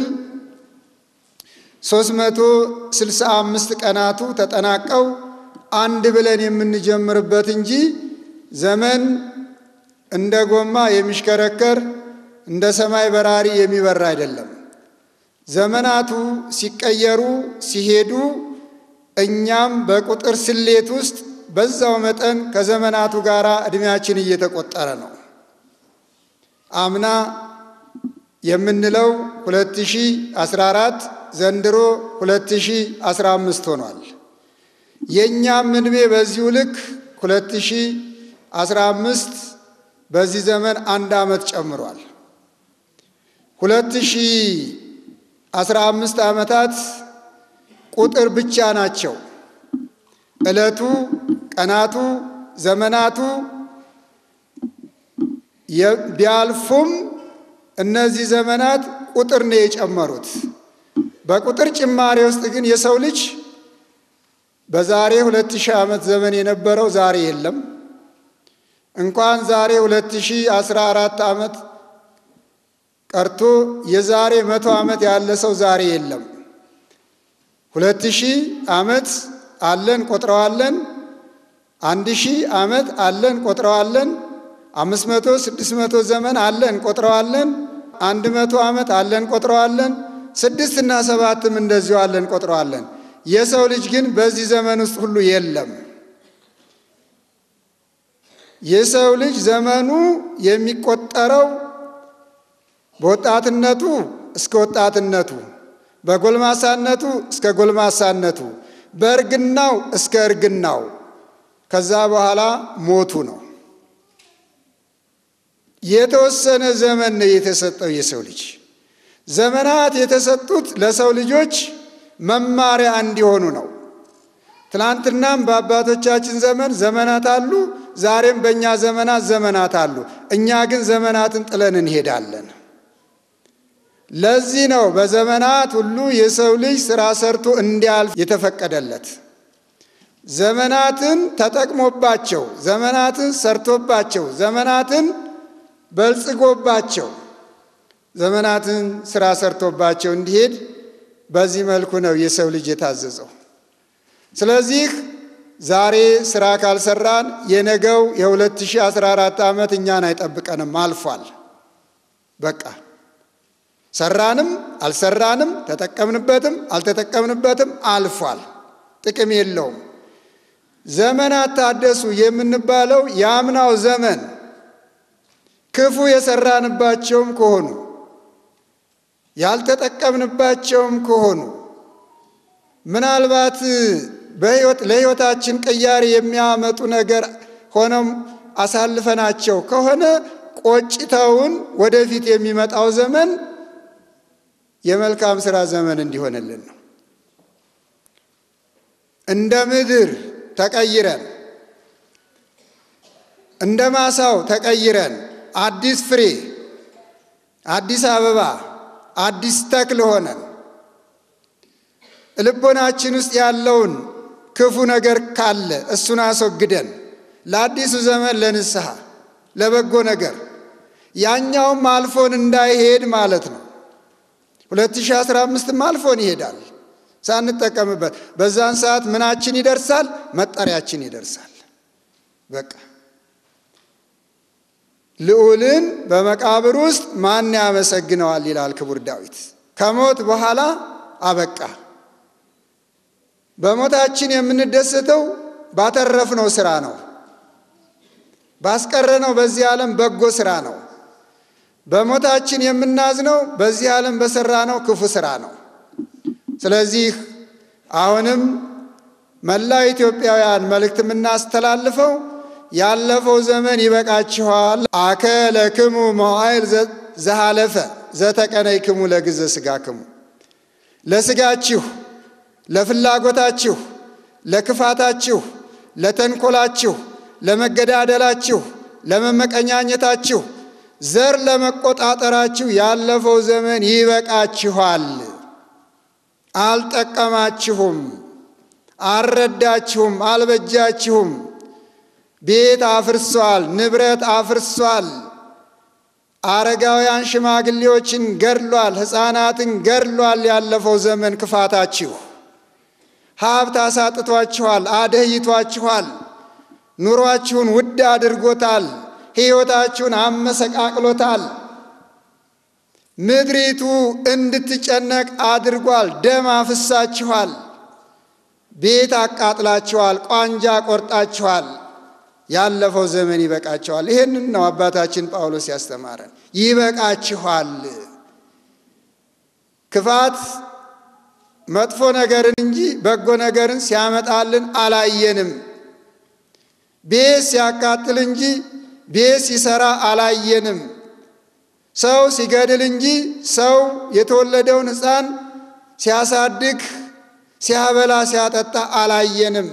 ሦስት መቶ ስልሳ አምስት ቀናቱ ተጠናቀው አንድ ብለን የምንጀምርበት እንጂ ዘመን እንደ ጎማ የሚሽከረከር እንደ ሰማይ በራሪ የሚበር አይደለም። ዘመናቱ ሲቀየሩ ሲሄዱ እኛም በቁጥር ስሌት ውስጥ በዛው መጠን ከዘመናቱ ጋር ዕድሜያችን እየተቆጠረ ነው። አምና የምንለው 2014 ዘንድሮ 2015 ሆኗል። የእኛም ዕድሜ በዚሁ ልክ 2015 በዚህ ዘመን አንድ ዓመት ጨምሯል። 2015 ዓመታት ቁጥር ብቻ ናቸው። ዕለቱ፣ ቀናቱ፣ ዘመናቱ ቢያልፉም እነዚህ ዘመናት ቁጥር ነው የጨመሩት። በቁጥር ጭማሬ ውስጥ ግን የሰው ልጅ በዛሬ ሁለት ሺህ ዓመት ዘመን የነበረው ዛሬ የለም። እንኳን ዛሬ ሁለት ሺህ አስራ አራት ዓመት ቀርቶ የዛሬ መቶ ዓመት ያለ ሰው ዛሬ የለም። ሁለት ሺህ ዓመት አለን ቆጥረዋለን። አንድ ሺህ ዓመት አለን ቆጥረዋለን። አምስት መቶ ስድስት መቶ ዘመን አለን ቆጥረዋለን። አንድ መቶ ዓመት አለን ቆጥረዋለን። ስድስት እና ሰባትም እንደዚሁ አለን ቆጥረዋለን። የሰው ልጅ ግን በዚህ ዘመን ውስጥ ሁሉ የለም። የሰው ልጅ ዘመኑ የሚቆጠረው በወጣትነቱ እስከ ወጣትነቱ፣ በጎልማሳነቱ እስከ ጎልማሳነቱ፣ በእርግናው እስከ እርግናው፣ ከዛ በኋላ ሞቱ ነው። የተወሰነ ዘመን ነው የተሰጠው የሰው ልጅ። ዘመናት የተሰጡት ለሰው ልጆች መማሪያ እንዲሆኑ ነው። ትናንትናም በአባቶቻችን ዘመን ዘመናት አሉ፣ ዛሬም በእኛ ዘመናት ዘመናት አሉ። እኛ ግን ዘመናትን ጥለን እንሄዳለን። ለዚህ ነው በዘመናት ሁሉ የሰው ልጅ ሥራ ሰርቶ እንዲያልፍ የተፈቀደለት። ዘመናትን ተጠቅሞባቸው፣ ዘመናትን ሰርቶባቸው፣ ዘመናትን በልጽጎባቸው ዘመናትን ስራ ሰርቶባቸው እንዲሄድ በዚህ መልኩ ነው የሰው ልጅ የታዘዘው። ስለዚህ ዛሬ ስራ ካልሰራን የነገው የ2014 ዓመት እኛን አይጠብቀንም፣ አልፏል። በቃ ሰራንም አልሰራንም፣ ተጠቀምንበትም አልተጠቀምንበትም አልፏል። ጥቅም የለውም። ዘመናት ታደሱ የምንባለው የአምናው ዘመን ክፉ የሰራንባቸውም ከሆኑ ያልተጠቀምንባቸውም ከሆኑ ምናልባት በሕይወት ለሕይወታችን ቅያሬ የሚያመጡ ነገር ሆነም አሳልፈናቸው ከሆነ ቆጭተውን ወደፊት የሚመጣው ዘመን የመልካም ሥራ ዘመን እንዲሆንልን ነው። እንደ ምድር ተቀይረን እንደ ማሳው ተቀይረን አዲስ ፍሬ፣ አዲስ አበባ፣ አዲስ ተክል ሆነን ልቦናችን ውስጥ ያለውን ክፉ ነገር ካለ እሱን አስወግደን ለአዲሱ ዘመን ለንስሐ ለበጎ ነገር ያኛውም አልፎን እንዳይሄድ ማለት ነው። 2015ም አልፎን ይሄዳል ሳንጠቀምበት። በዛን ሰዓት ምናችን ይደርሳል? መጠሪያችን ይደርሳል። በቃ ልዑልን በመቃብር ውስጥ ማን ያመሰግነዋል ይላል ክቡር ዳዊት። ከሞት በኋላ አበቃ። በሞታችን የምንደሰተው ባተረፍነው ስራ ነው። ባስቀረነው በዚህ ዓለም በጎ ስራ ነው። በሞታችን የምናዝነው በዚህ ዓለም በሰራነው ክፉ ስራ ነው። ስለዚህ አሁንም መላው ኢትዮጵያውያን መልእክት የምናስተላልፈው ያለፈው ዘመን ይበቃችኋል። አከ ለክሙ መዋዕል ዘሃለፈ ዘተቀነይክሙ ለግዘ ሥጋክሙ ለሥጋችሁ ለፍላጎታችሁ፣ ለክፋታችሁ፣ ለተንኮላችሁ፣ ለመገዳደላችሁ፣ ለመመቀኛኘታችሁ፣ ዘር ለመቆጣጠራችሁ ያለፈው ዘመን ይበቃችኋል። አልጠቀማችሁም፣ አልረዳችሁም፣ አልበጃችሁም። ቤት አፍርሷል፣ ንብረት አፍርሷል። አረጋውያን ሽማግሌዎችን ገድሏል፣ ሕፃናትን ገድሏል። ያለፈው ዘመን ክፋታችሁ ሀብት አሳጥቷችኋል፣ አደህይቷችኋል። ኑሯችሁን ውድ አድርጎታል። ሕይወታችሁን አመሰቃቅሎታል። ምድሪቱ እንድትጨነቅ አድርጓል። ደም አፍሳችኋል። ቤት አቃጥላችኋል። ቋንጃ ቆርጣችኋል። ያለፈው ዘመን ይበቃችኋል። ይህንን ነው አባታችን ጳውሎስ ያስተማረን። ይበቃችኋል። ክፋት መጥፎ ነገርን እንጂ በጎ ነገርን ሲያመጣልን አላየንም። ቤት ሲያቃጥል እንጂ ቤት ሲሰራ አላየንም። ሰው ሲገድል እንጂ ሰው የተወለደውን ሕፃን ሲያሳድግ፣ ሲያበላ፣ ሲያጠጣ አላየንም።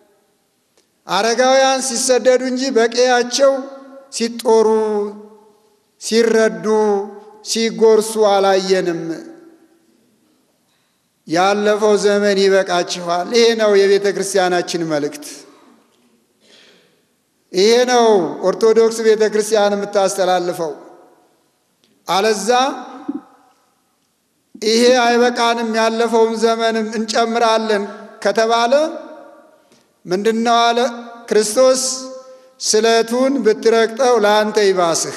አረጋውያን ሲሰደዱ እንጂ በቀያቸው ሲጦሩ፣ ሲረዱ፣ ሲጎርሱ አላየንም። ያለፈው ዘመን ይበቃችኋል። ይሄ ነው የቤተ ክርስቲያናችን መልእክት። ይሄ ነው ኦርቶዶክስ ቤተ ክርስቲያን የምታስተላልፈው። አለዛ ይሄ አይበቃንም ያለፈውን ዘመንም እንጨምራለን ከተባለ ምንድነው አለ ክርስቶስ፣ ስለቱን ብትረግጠው ለአንተ ይባስህ።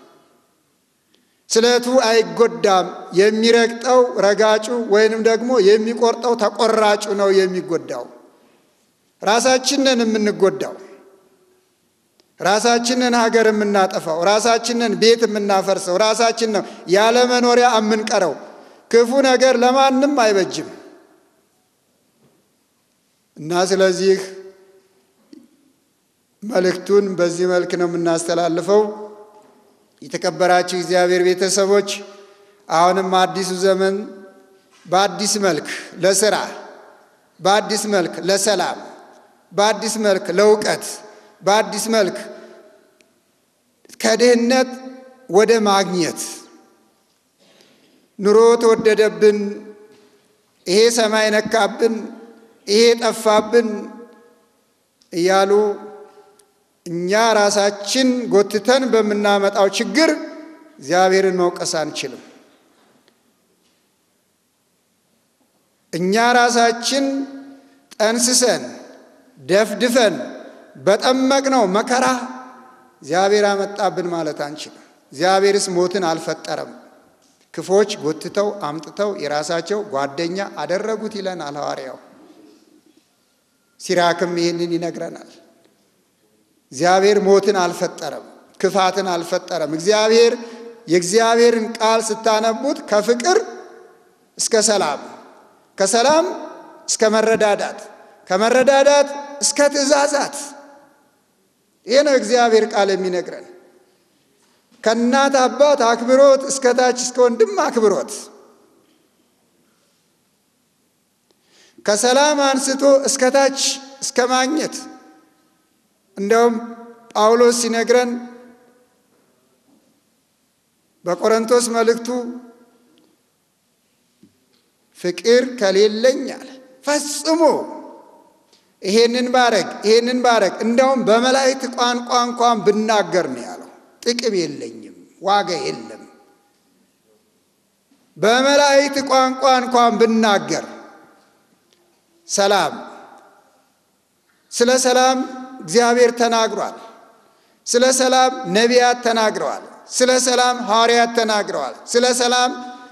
ስለቱ አይጎዳም። የሚረግጠው ረጋጩ ወይንም ደግሞ የሚቆርጠው ተቆራጩ ነው የሚጎዳው። ራሳችንን የምንጎዳው ራሳችንን ሀገር የምናጠፋው ራሳችንን ቤት የምናፈርሰው ራሳችን ነው ያለ መኖሪያ የምንቀረው። ክፉ ነገር ለማንም አይበጅም እና ስለዚህ መልእክቱን በዚህ መልክ ነው የምናስተላልፈው። የተከበራችሁ እግዚአብሔር ቤተሰቦች አሁንም አዲሱ ዘመን በአዲስ መልክ ለስራ፣ በአዲስ መልክ ለሰላም፣ በአዲስ መልክ ለእውቀት፣ በአዲስ መልክ ከድህነት ወደ ማግኘት ኑሮ ተወደደብን፣ ይሄ ሰማይ ነካብን፣ ይሄ ጠፋብን እያሉ እኛ ራሳችን ጎትተን በምናመጣው ችግር እግዚአብሔርን መውቀስ አንችልም። እኛ ራሳችን ጠንስሰን ደፍድፈን በጠመቅነው መከራ እግዚአብሔር አመጣብን ማለት አንችልም። እግዚአብሔርስ ሞትን አልፈጠረም። ክፎች ጎትተው አምጥተው የራሳቸው ጓደኛ አደረጉት ይለናል ሐዋርያው። ሲራክም ይህንን ይነግረናል። እግዚአብሔር ሞትን አልፈጠረም፣ ክፋትን አልፈጠረም። እግዚአብሔር የእግዚአብሔርን ቃል ስታነቡት ከፍቅር እስከ ሰላም፣ ከሰላም እስከ መረዳዳት፣ ከመረዳዳት እስከ ትእዛዛት። ይህ ነው እግዚአብሔር ቃል የሚነግረን። ከእናት አባት አክብሮት እስከ ታች እስከ ወንድም አክብሮት ከሰላም አንስቶ እስከ ታች እስከ ማግኘት። እንደውም ጳውሎስ ሲነግረን በቆሮንቶስ መልእክቱ ፍቅር ከሌለኝ አለ ፈጽሞ ይሄንን ባረግ ይሄንን ባረግ እንደውም በመላእክት ቋንቋ እንኳን ብናገር ነው ያለው፣ ጥቅም የለኝም፣ ዋጋ የለም። በመላእክት ቋንቋ እንኳን ብናገር ሰላም ስለ ሰላም እግዚአብሔር ተናግሯል። ስለ ሰላም ነቢያት ተናግረዋል። ስለ ሰላም ሐዋርያት ተናግረዋል። ስለ ሰላም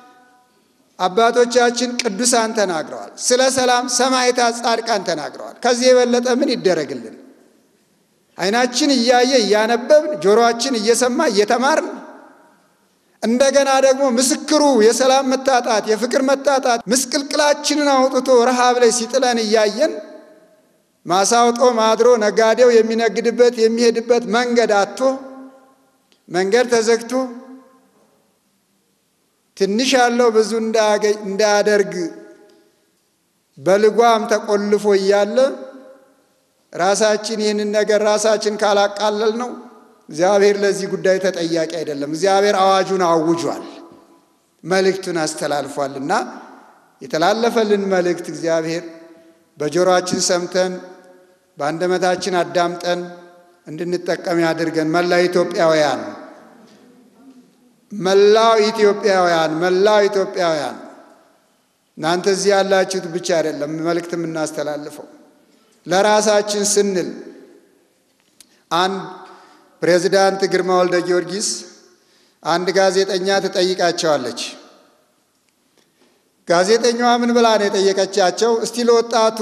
አባቶቻችን ቅዱሳን ተናግረዋል። ስለ ሰላም ሰማዕታት፣ ጻድቃን ተናግረዋል። ከዚህ የበለጠ ምን ይደረግልን? ዓይናችን እያየ እያነበብን፣ ጆሮአችን እየሰማ እየተማርን እንደገና ደግሞ ምስክሩ የሰላም መታጣት የፍቅር መታጣት ምስቅልቅላችንን አውጥቶ ረሃብ ላይ ሲጥለን እያየን ማሳውጦ ማድሮ ነጋዴው የሚነግድበት የሚሄድበት መንገድ አጥቶ መንገድ ተዘግቶ ትንሽ ያለው ብዙ እንዳያደርግ በልጓም ተቆልፎ እያለ ራሳችን ይህንን ነገር ራሳችን ካላቃለል ነው እግዚአብሔር ለዚህ ጉዳይ ተጠያቂ አይደለም። እግዚአብሔር አዋጁን አውጇል፣ መልእክቱን አስተላልፏልና የተላለፈልን መልእክት እግዚአብሔር በጆሮአችን ሰምተን በአንደበታችን አዳምጠን እንድንጠቀም ያድርገን። መላው ኢትዮጵያውያን መላው ኢትዮጵያውያን መላው ኢትዮጵያውያን እናንተ እዚህ ያላችሁት ብቻ አይደለም መልእክት የምናስተላልፈው ለራሳችን ስንል አንድ ፕሬዚዳንት ግርማ ወልደ ጊዮርጊስ አንድ ጋዜጠኛ ትጠይቃቸዋለች። ጋዜጠኛዋ ምን ብላ ነው የጠየቀቻቸው? እስቲ ለወጣቱ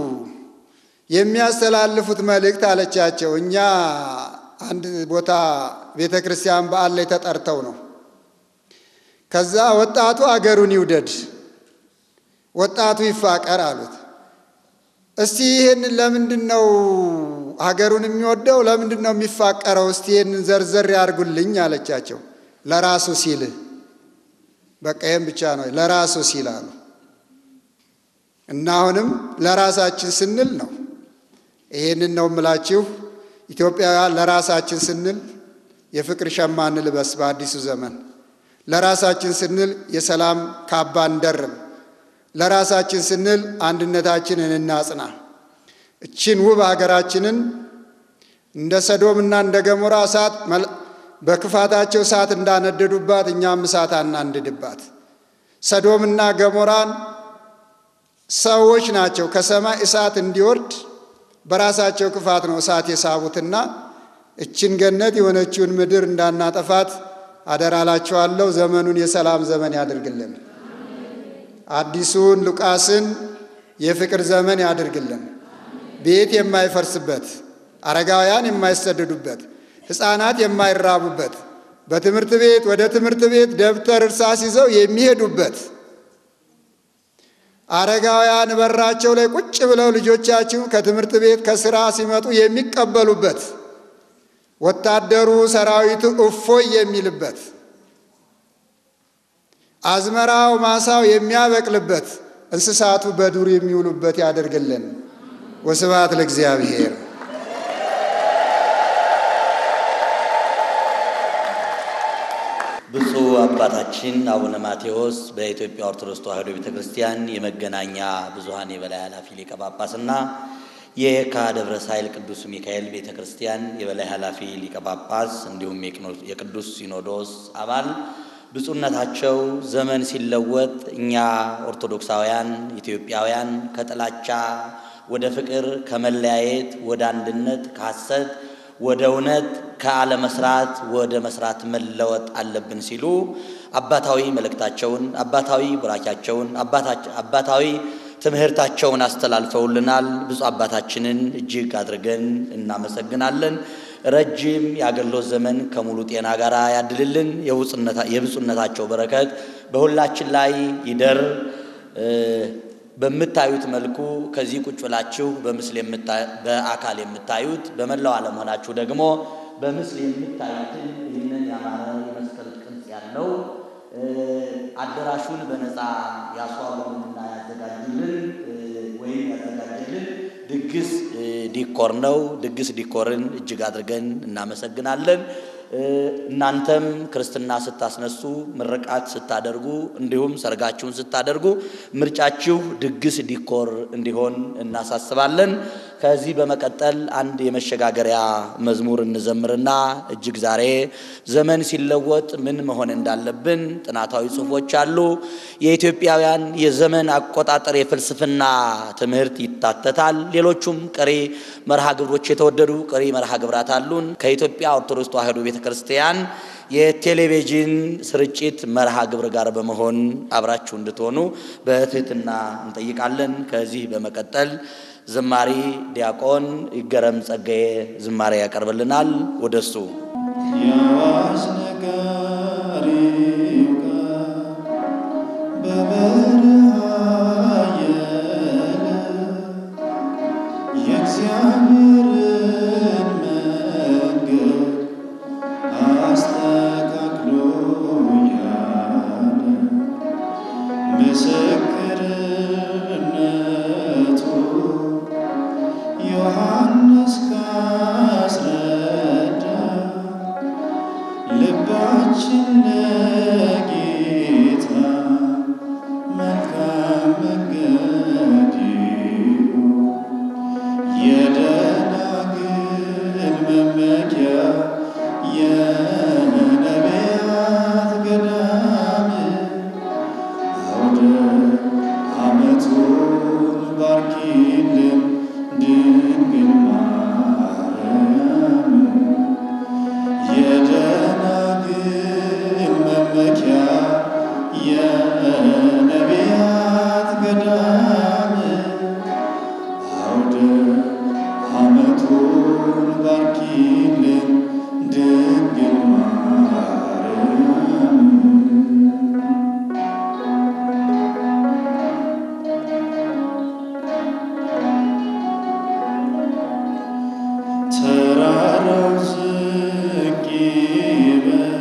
የሚያስተላልፉት መልእክት አለቻቸው። እኛ አንድ ቦታ ቤተ ክርስቲያን በዓል ላይ ተጠርተው ነው። ከዛ ወጣቱ አገሩን ይውደድ፣ ወጣቱ ይፋቀር አሉት። እስቲ ይህንን ለምንድን ነው ሀገሩን የሚወደው ለምንድን ነው የሚፋቀረው? እስቲ ይህንን ዘርዘር ያርጉልኝ አለቻቸው። ለራሱ ሲል በቃ ይህም ብቻ ነው ለራሱ ሲል አሉ። እና አሁንም ለራሳችን ስንል ነው። ይህንን ነው የምላችሁ ኢትዮጵያውያን፣ ለራሳችን ስንል የፍቅር ሸማ እንልበስ በአዲሱ ዘመን። ለራሳችን ስንል የሰላም ካባ እንደርብ። ለራሳችን ስንል አንድነታችንን እናጽና። እችን ውብ ሀገራችንን እንደ ሰዶምና እንደ ገሞራ እሳት በክፋታቸው እሳት እንዳነደዱባት እኛም እሳት አናንድድባት። ሰዶምና ገሞራን ሰዎች ናቸው ከሰማይ እሳት እንዲወርድ በራሳቸው ክፋት ነው እሳት የሳቡትና እችን ገነት የሆነችውን ምድር እንዳናጠፋት አደራላችኋለሁ። ዘመኑን የሰላም ዘመን ያድርግልን። አዲሱን ሉቃስን የፍቅር ዘመን ያድርግልን። ቤት የማይፈርስበት፣ አረጋውያን የማይሰደዱበት፣ ሕፃናት የማይራቡበት፣ በትምህርት ቤት ወደ ትምህርት ቤት ደብተር እርሳስ ይዘው የሚሄዱበት፣ አረጋውያን በራቸው ላይ ቁጭ ብለው ልጆቻችሁ ከትምህርት ቤት ከስራ ሲመጡ የሚቀበሉበት፣ ወታደሩ ሰራዊቱ እፎይ የሚልበት፣ አዝመራው ማሳው የሚያበቅልበት፣ እንስሳቱ በዱር የሚውሉበት ያደርግልን። ወስብሐት ለእግዚአብሔር። ብፁዕ አባታችን አቡነ ማቴዎስ በኢትዮጵያ ኦርቶዶክስ ተዋሕዶ ቤተ ክርስቲያን የመገናኛ ብዙኃን የበላይ ኃላፊ ሊቀ ጳጳስና የየካ ደብረ ሳይል ቅዱስ ሚካኤል ቤተ ክርስቲያን የበላይ ኃላፊ ሊቀ ጳጳስ እንዲሁም የቅዱስ ሲኖዶስ አባል ብፁዕነታቸው ዘመን ሲለወጥ እኛ ኦርቶዶክሳውያን ኢትዮጵያውያን ከጥላቻ ወደ ፍቅር፣ ከመለያየት ወደ አንድነት፣ ከሐሰት ወደ እውነት፣ ከአለመስራት ወደ መስራት መለወጥ አለብን ሲሉ አባታዊ መልእክታቸውን፣ አባታዊ ቡራኪያቸውን፣ አባታዊ ትምህርታቸውን አስተላልፈውልናል። ብፁዕ አባታችንን እጅግ አድርገን እናመሰግናለን። ረጅም የአገልግሎት ዘመን ከሙሉ ጤና ጋር ያድልልን። የብፁዕነታቸው በረከት በሁላችን ላይ ይደር። በምታዩት መልኩ ከዚህ ቁጭ ብላችሁ በምስል በአካል የምታዩት በመላው ዓለም ሆናችሁ ደግሞ በምስል የምታዩትን ይህንን ያማረ የመስቀል ቅርጽ ያለው አዳራሹን በነፃ ያስዋቡልንና ያዘጋጁልን ወይም ያዘጋጀልን ድግስ ዲኮር ነው። ድግስ ዲኮርን እጅግ አድርገን እናመሰግናለን። እናንተም ክርስትና ስታስነሱ፣ ምርቃት ስታደርጉ፣ እንዲሁም ሰርጋችሁን ስታደርጉ ምርጫችሁ ድግስ ዲኮር እንዲሆን እናሳስባለን። ከዚህ በመቀጠል አንድ የመሸጋገሪያ መዝሙር እንዘምርና እጅግ ዛሬ ዘመን ሲለወጥ ምን መሆን እንዳለብን ጥናታዊ ጽሑፎች አሉ። የኢትዮጵያውያን የዘመን አቆጣጠር የፍልስፍና ትምህርት ይታተታል። ሌሎቹም ቀሪ መርሃ ግብሮች የተወደዱ ቀሪ መርሃ ግብራት አሉን። ከኢትዮጵያ ኦርቶዶክስ ተዋሕዶ ቤተ ክርስቲያን የቴሌቪዥን ስርጭት መርሃ ግብር ጋር በመሆን አብራችሁ እንድትሆኑ በትህትና እንጠይቃለን። ከዚህ በመቀጠል ዝማሬ ዲያቆን ይገረም ጸጋዬ ዝማሬ ያቀርብልናል። ወደሱ የአዋጅ ነጋሪው ጋር በበረሃ ያለ የእግዚአብሔርን መንገድ አስተካክሎ ያለ ምስክርነቱ ዮሐንስ ካስረዳ ልባችን ለጌታ መልካም መንገድ የደናግል መመኪያ የነቢያት ገዳም አውደ ዓመቱን ባርኪልን ድንግል ማርያም የደናግል መመኪያ የነቢያት ገዳም አውደ ዓመቱን ባርኪልን ድንግል ማርያም ተራራው ዝቅ ይበል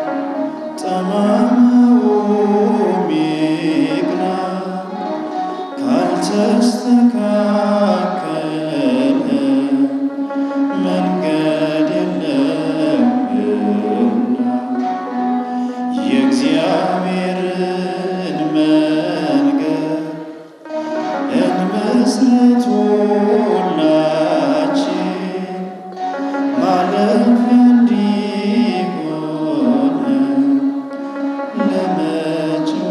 ጠማማውም ይቅና ካልተስተካከለ መንገድ የለምና የእግዚአብሔርን መንገድ እንመስረት ሁላችን ማለፊያ እንዲሆን ለመጪው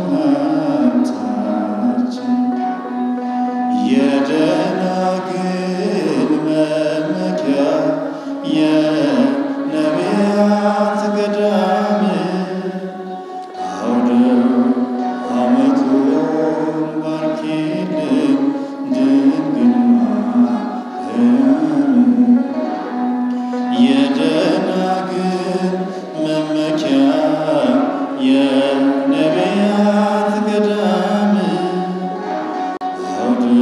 ሀብታችን የደናግል መመኪያ የነቢያት ገዳም አውደ ዓመቱን ባርኪልን ድንግል ማርያም የደናግል መመኪያ የነቢያት ገዳም አውደ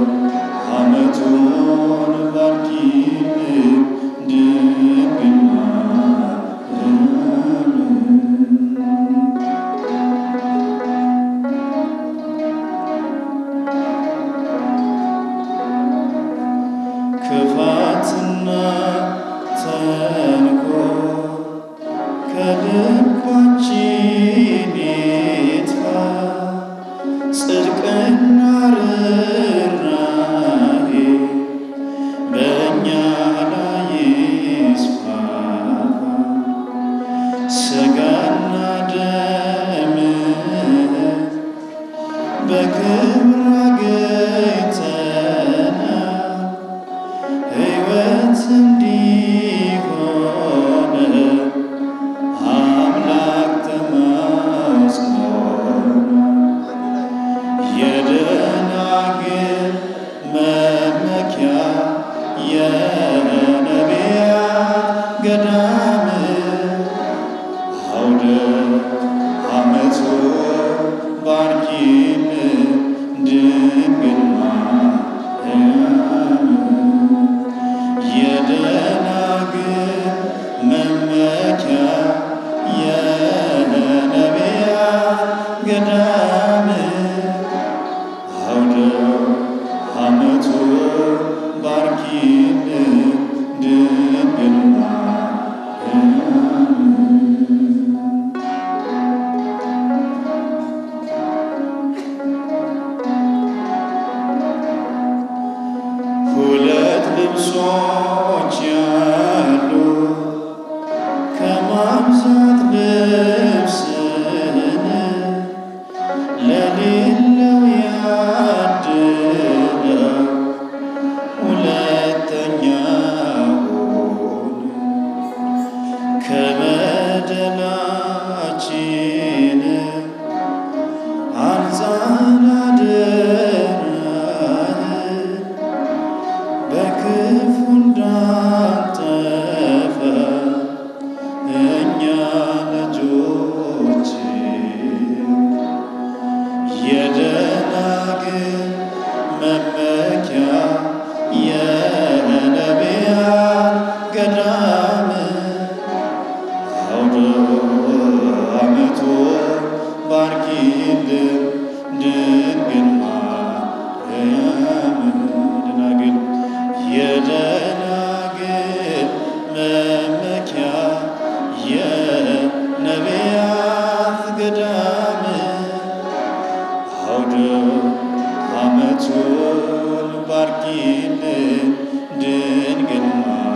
ዓመቱን ባርኪልን ድንግል ማርያም ክፋትና ተንኮል ከልባችን ይጥፋ፣ ጽድቅና ርኅራኄ በእኛ ላይ ይስፋፋ። ሥጋና ደምህ በክብር አግኝተናል ሕይወት እንዲሆነ አምላክ ተማጽኖ የደናግል ባርኪን ድንግል ማርያም የደናግል መመኪያ የነቢያት ገዳም አውደ ዓመቱ ባርኪን ድንግል ማርያም ሁለት ልብሶች ያሉ ከማብዛት ልብስን ለሌለው ያድለው ሁለተኛውን ከበደላችን አንጻን አደራህን በክፉ እንዳንጠፋ እኛ ልጆች የደናግል መመኪያ የነቢያት ገዳም አውደ ዓመቱ ባርኪልን ድንግል ማርያም ደናግል የደናግል መመኪያ የነቢያት ገዳም አውደ ዓመቱን ባርኪልን ድንግል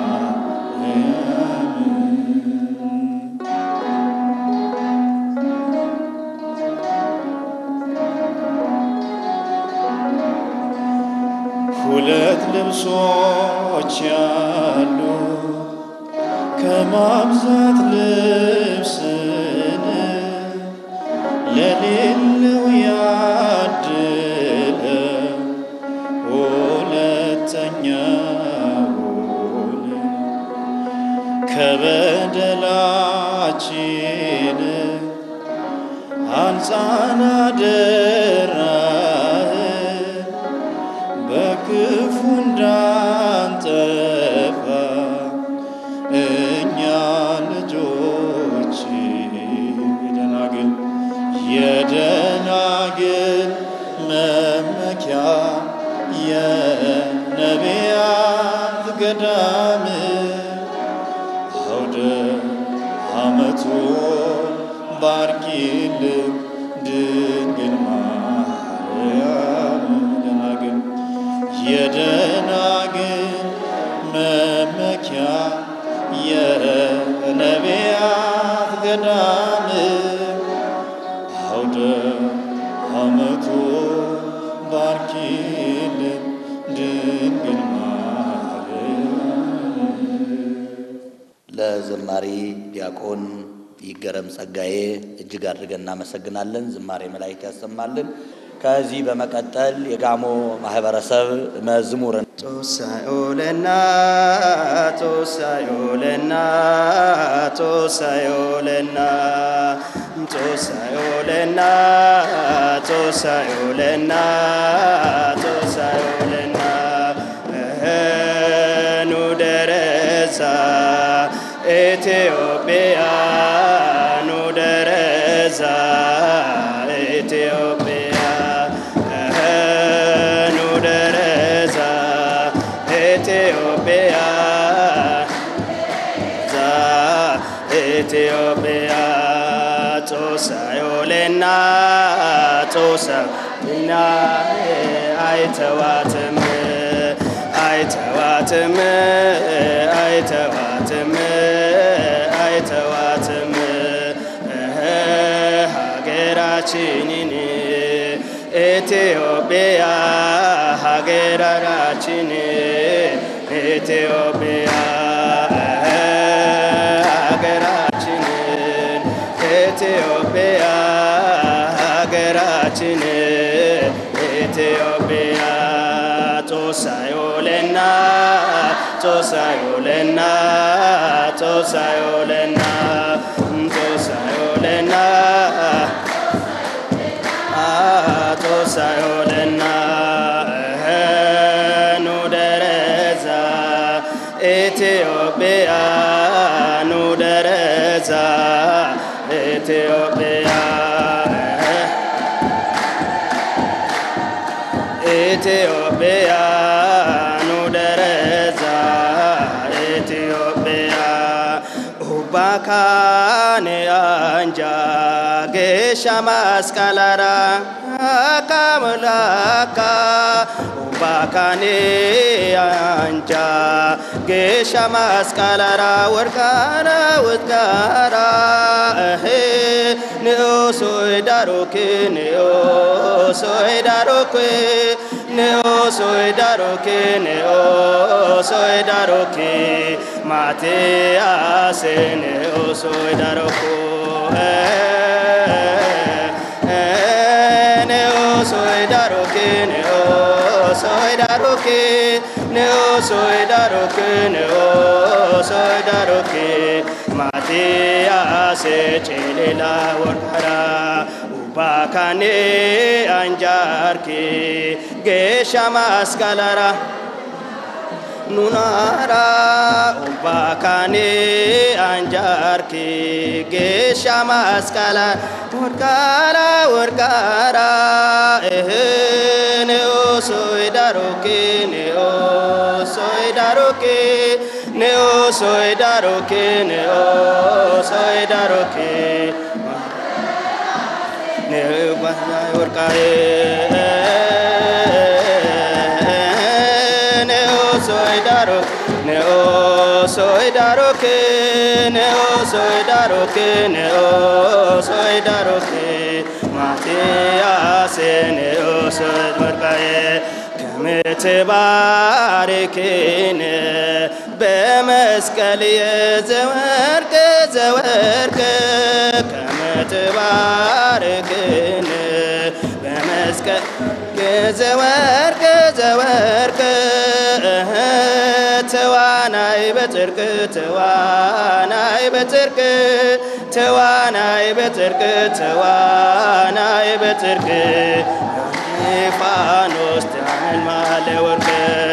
ማርያም ሁለት ልብሶች ያሉ ከማብዛት ልብስን ለሌለው ያድለ ሁለተኛውን ከበደላችን አንጻን አደራህን በክፉ እንዳንጠፋ እኛ ልጆች የደናግል የደናግል መመኪያ የነቢያት ገዳም አውደ ዓመቱን ባርኪልን ድንግል ማርያም ደናግል የደናግል መመኪያ የነቢያት ገዳም አውደ ዓመቱ ባርኪልን ድንግል ማርያም ለዘማሪ ዲያቆን ይገረም ጸጋዬ እጅግ አድርገን እናመሰግናለን። ዝማሬ መላእክት ያሰማልን። ከዚህ በመቀጠል የጋሞ ማህበረሰብ መዝሙርን ጦሳዮለና ጦሳዮለና ጦሳዮለና ጦሳዮለና ጦሳዮለና ጦሳዮለና እህኑ ደረሳ ኢትዮጵያ ኑ ደረሳ ኢትዮጵያ እህኑ ደረሳ ኢትዮጵያ ዛ ኢትዮጵያ ጾሳዮሌና ጾሳና አይተዋትም አይተዋትም አይተዋትም አይተዋትም እህ ሀገራችንን ኢትዮጵያ ሀገራችን ኢትዮጵያ ሀገራችንን ኢትዮጵያ ሀገራችን ኢትዮጵያ ጦሳዮለና ጦሳዮለና ጦሳዮለና ጦሳዮለና ሳዮልና ኑ ደረዛ ኢትዮጵያ ኑ ደረዛ ኢትዮጵያ ኢትዮጵያ ኑ ደረዛ ኢትዮጵያ ኡባካኔ አንጃ ጌሻ ማስቀላራ አካመላካ ኡባካኔ አንጃ ጌሻ ማስቀላራ ወርቃራ ውትጋራ እሄ ንኦሶይ ዳሮክ ንኦሶይ ዳሮክ ንኦሶይ ዳሮክ ንኦሶይ ዳሮክ ማቴያስ ንኦሶይ ዳሮኩ ንኦሶይ ዳሮክ ንኦሶይ ዳሮክ ንኦሶይ ዳሮክ ንኦሶይ ዳሮክ ማቴያስ ጭሌላ ወርሐራ ኡባካኔ አንጃርኪ ጌሻ ማስቀላራ ኑናራ ኡባካኔ አንጃርኪ ጌሻ ማስቀላ ወርቃራ ወርቃራ እህን ኦሶይ ዳሮኬ ኔኦሶይ ዳሮኬ ኔኦሶይ ዳሮኬ ኔኦሶይ ዳሮኬ ኔባይ ወርቃዬ ኔኦሶይ ዳሮክ ኔኦሶይ ዳሮክ ኔኦሶይ ዳሮክ ኔኦሶይ ዳሮክ ማቲያስ ኔኦሶይ ወርቃዬ ከምትባርክን በመስቀል የዘወርቅ ዘወርቅ ከምትባርክን በመስቀል ዘወርቅ ዘወርቅ ተዋናይ በጽርቅ ተዋናይ በጽርቅ ተዋናይ በጽርቅ ተዋናይ በጽርቅ ፋኖስ ቲያንን ማለ ወርቅ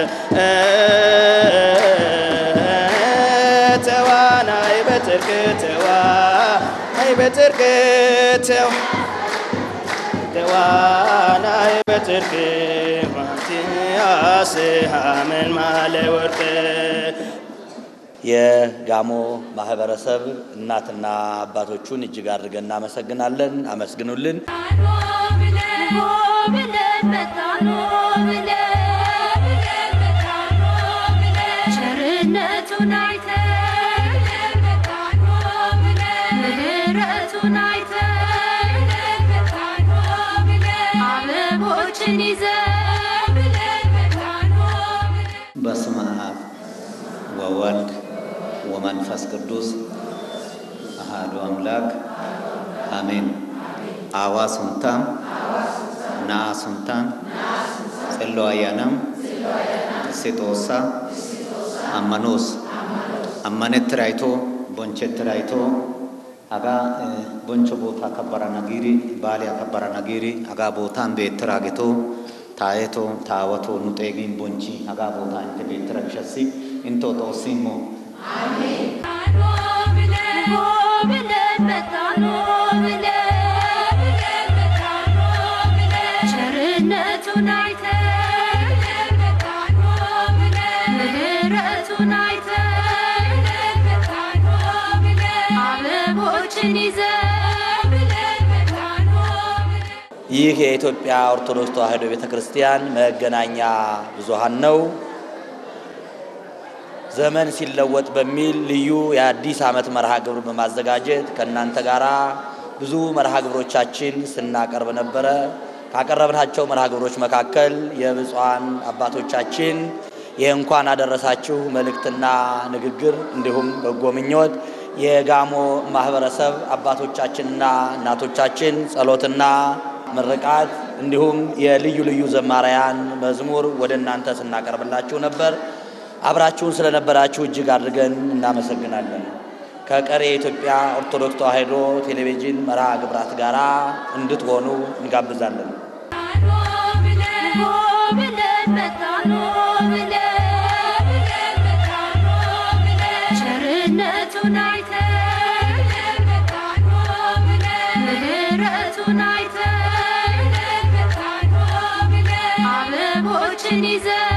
ተዋናይ በጽርቅ ተዋናይ በጽርቅ ተዋናይ በጽርቅ ማቲያስ ሀመን ማለ ወርቅ የጋሞ ማህበረሰብ እናትና አባቶቹን እጅግ አድርገን እናመሰግናለን። አመስግኑልን። ቸርነቱን አይተን ምሕረቱን አይተን አበቦችን ይዘን በስመ አብ ወወልድ ወመንፈስ ቅዱስ አሃዱ አምላክ አሜን። አዋ ሱንታም ናአ ሱንታን ጽሎ አያናም ሴጦሳ አመኖስ አመነት ራይቶ ቦንቸት ራይቶ አጋ ቦንቾ ቦታ ከበራ ነጊሪ ባሌ ከበራ ነጊሪ አጋ ቦታን ቤትራ ጌቶ ታየቶ ታወቶ ኑጤጊን ቦንቺ አጋ ቦታ እንተ ቤትራ ቢሸሲ እንቶ ጦሲሞ ቸርነቱን አይተን ምሕረቱን አይተን አበቦችን ይዘን ይህ የኢትዮጵያ ኦርቶዶክስ ተዋሕዶ ቤተ ክርስቲያን መገናኛ ብዙኃን ነው። ዘመን ሲለወጥ በሚል ልዩ የአዲስ ዓመት መርሃ ግብር በማዘጋጀት ከእናንተ ጋር ብዙ መርሃ ግብሮቻችን ስናቀርብ ነበረ። ካቀረብናቸው መርሃ ግብሮች መካከል የብፁዓን አባቶቻችን የእንኳን አደረሳችሁ መልእክትና ንግግር እንዲሁም በጎ ምኞት የጋሞ ማህበረሰብ አባቶቻችንና እናቶቻችን ጸሎትና ምርቃት እንዲሁም የልዩ ልዩ ዘማሪያን መዝሙር ወደ እናንተ ስናቀርብላችሁ ነበር። አብራችሁን ስለነበራችሁ እጅግ አድርገን እናመሰግናለን። ከቀሪ የኢትዮጵያ ኦርቶዶክስ ተዋሕዶ ቴሌቪዥን መርሃ ግብራት ጋር እንድትሆኑ እንጋብዛለን። ቸርነቱን አይተን ምሕረቱን አይተን አበቦችን ይዘን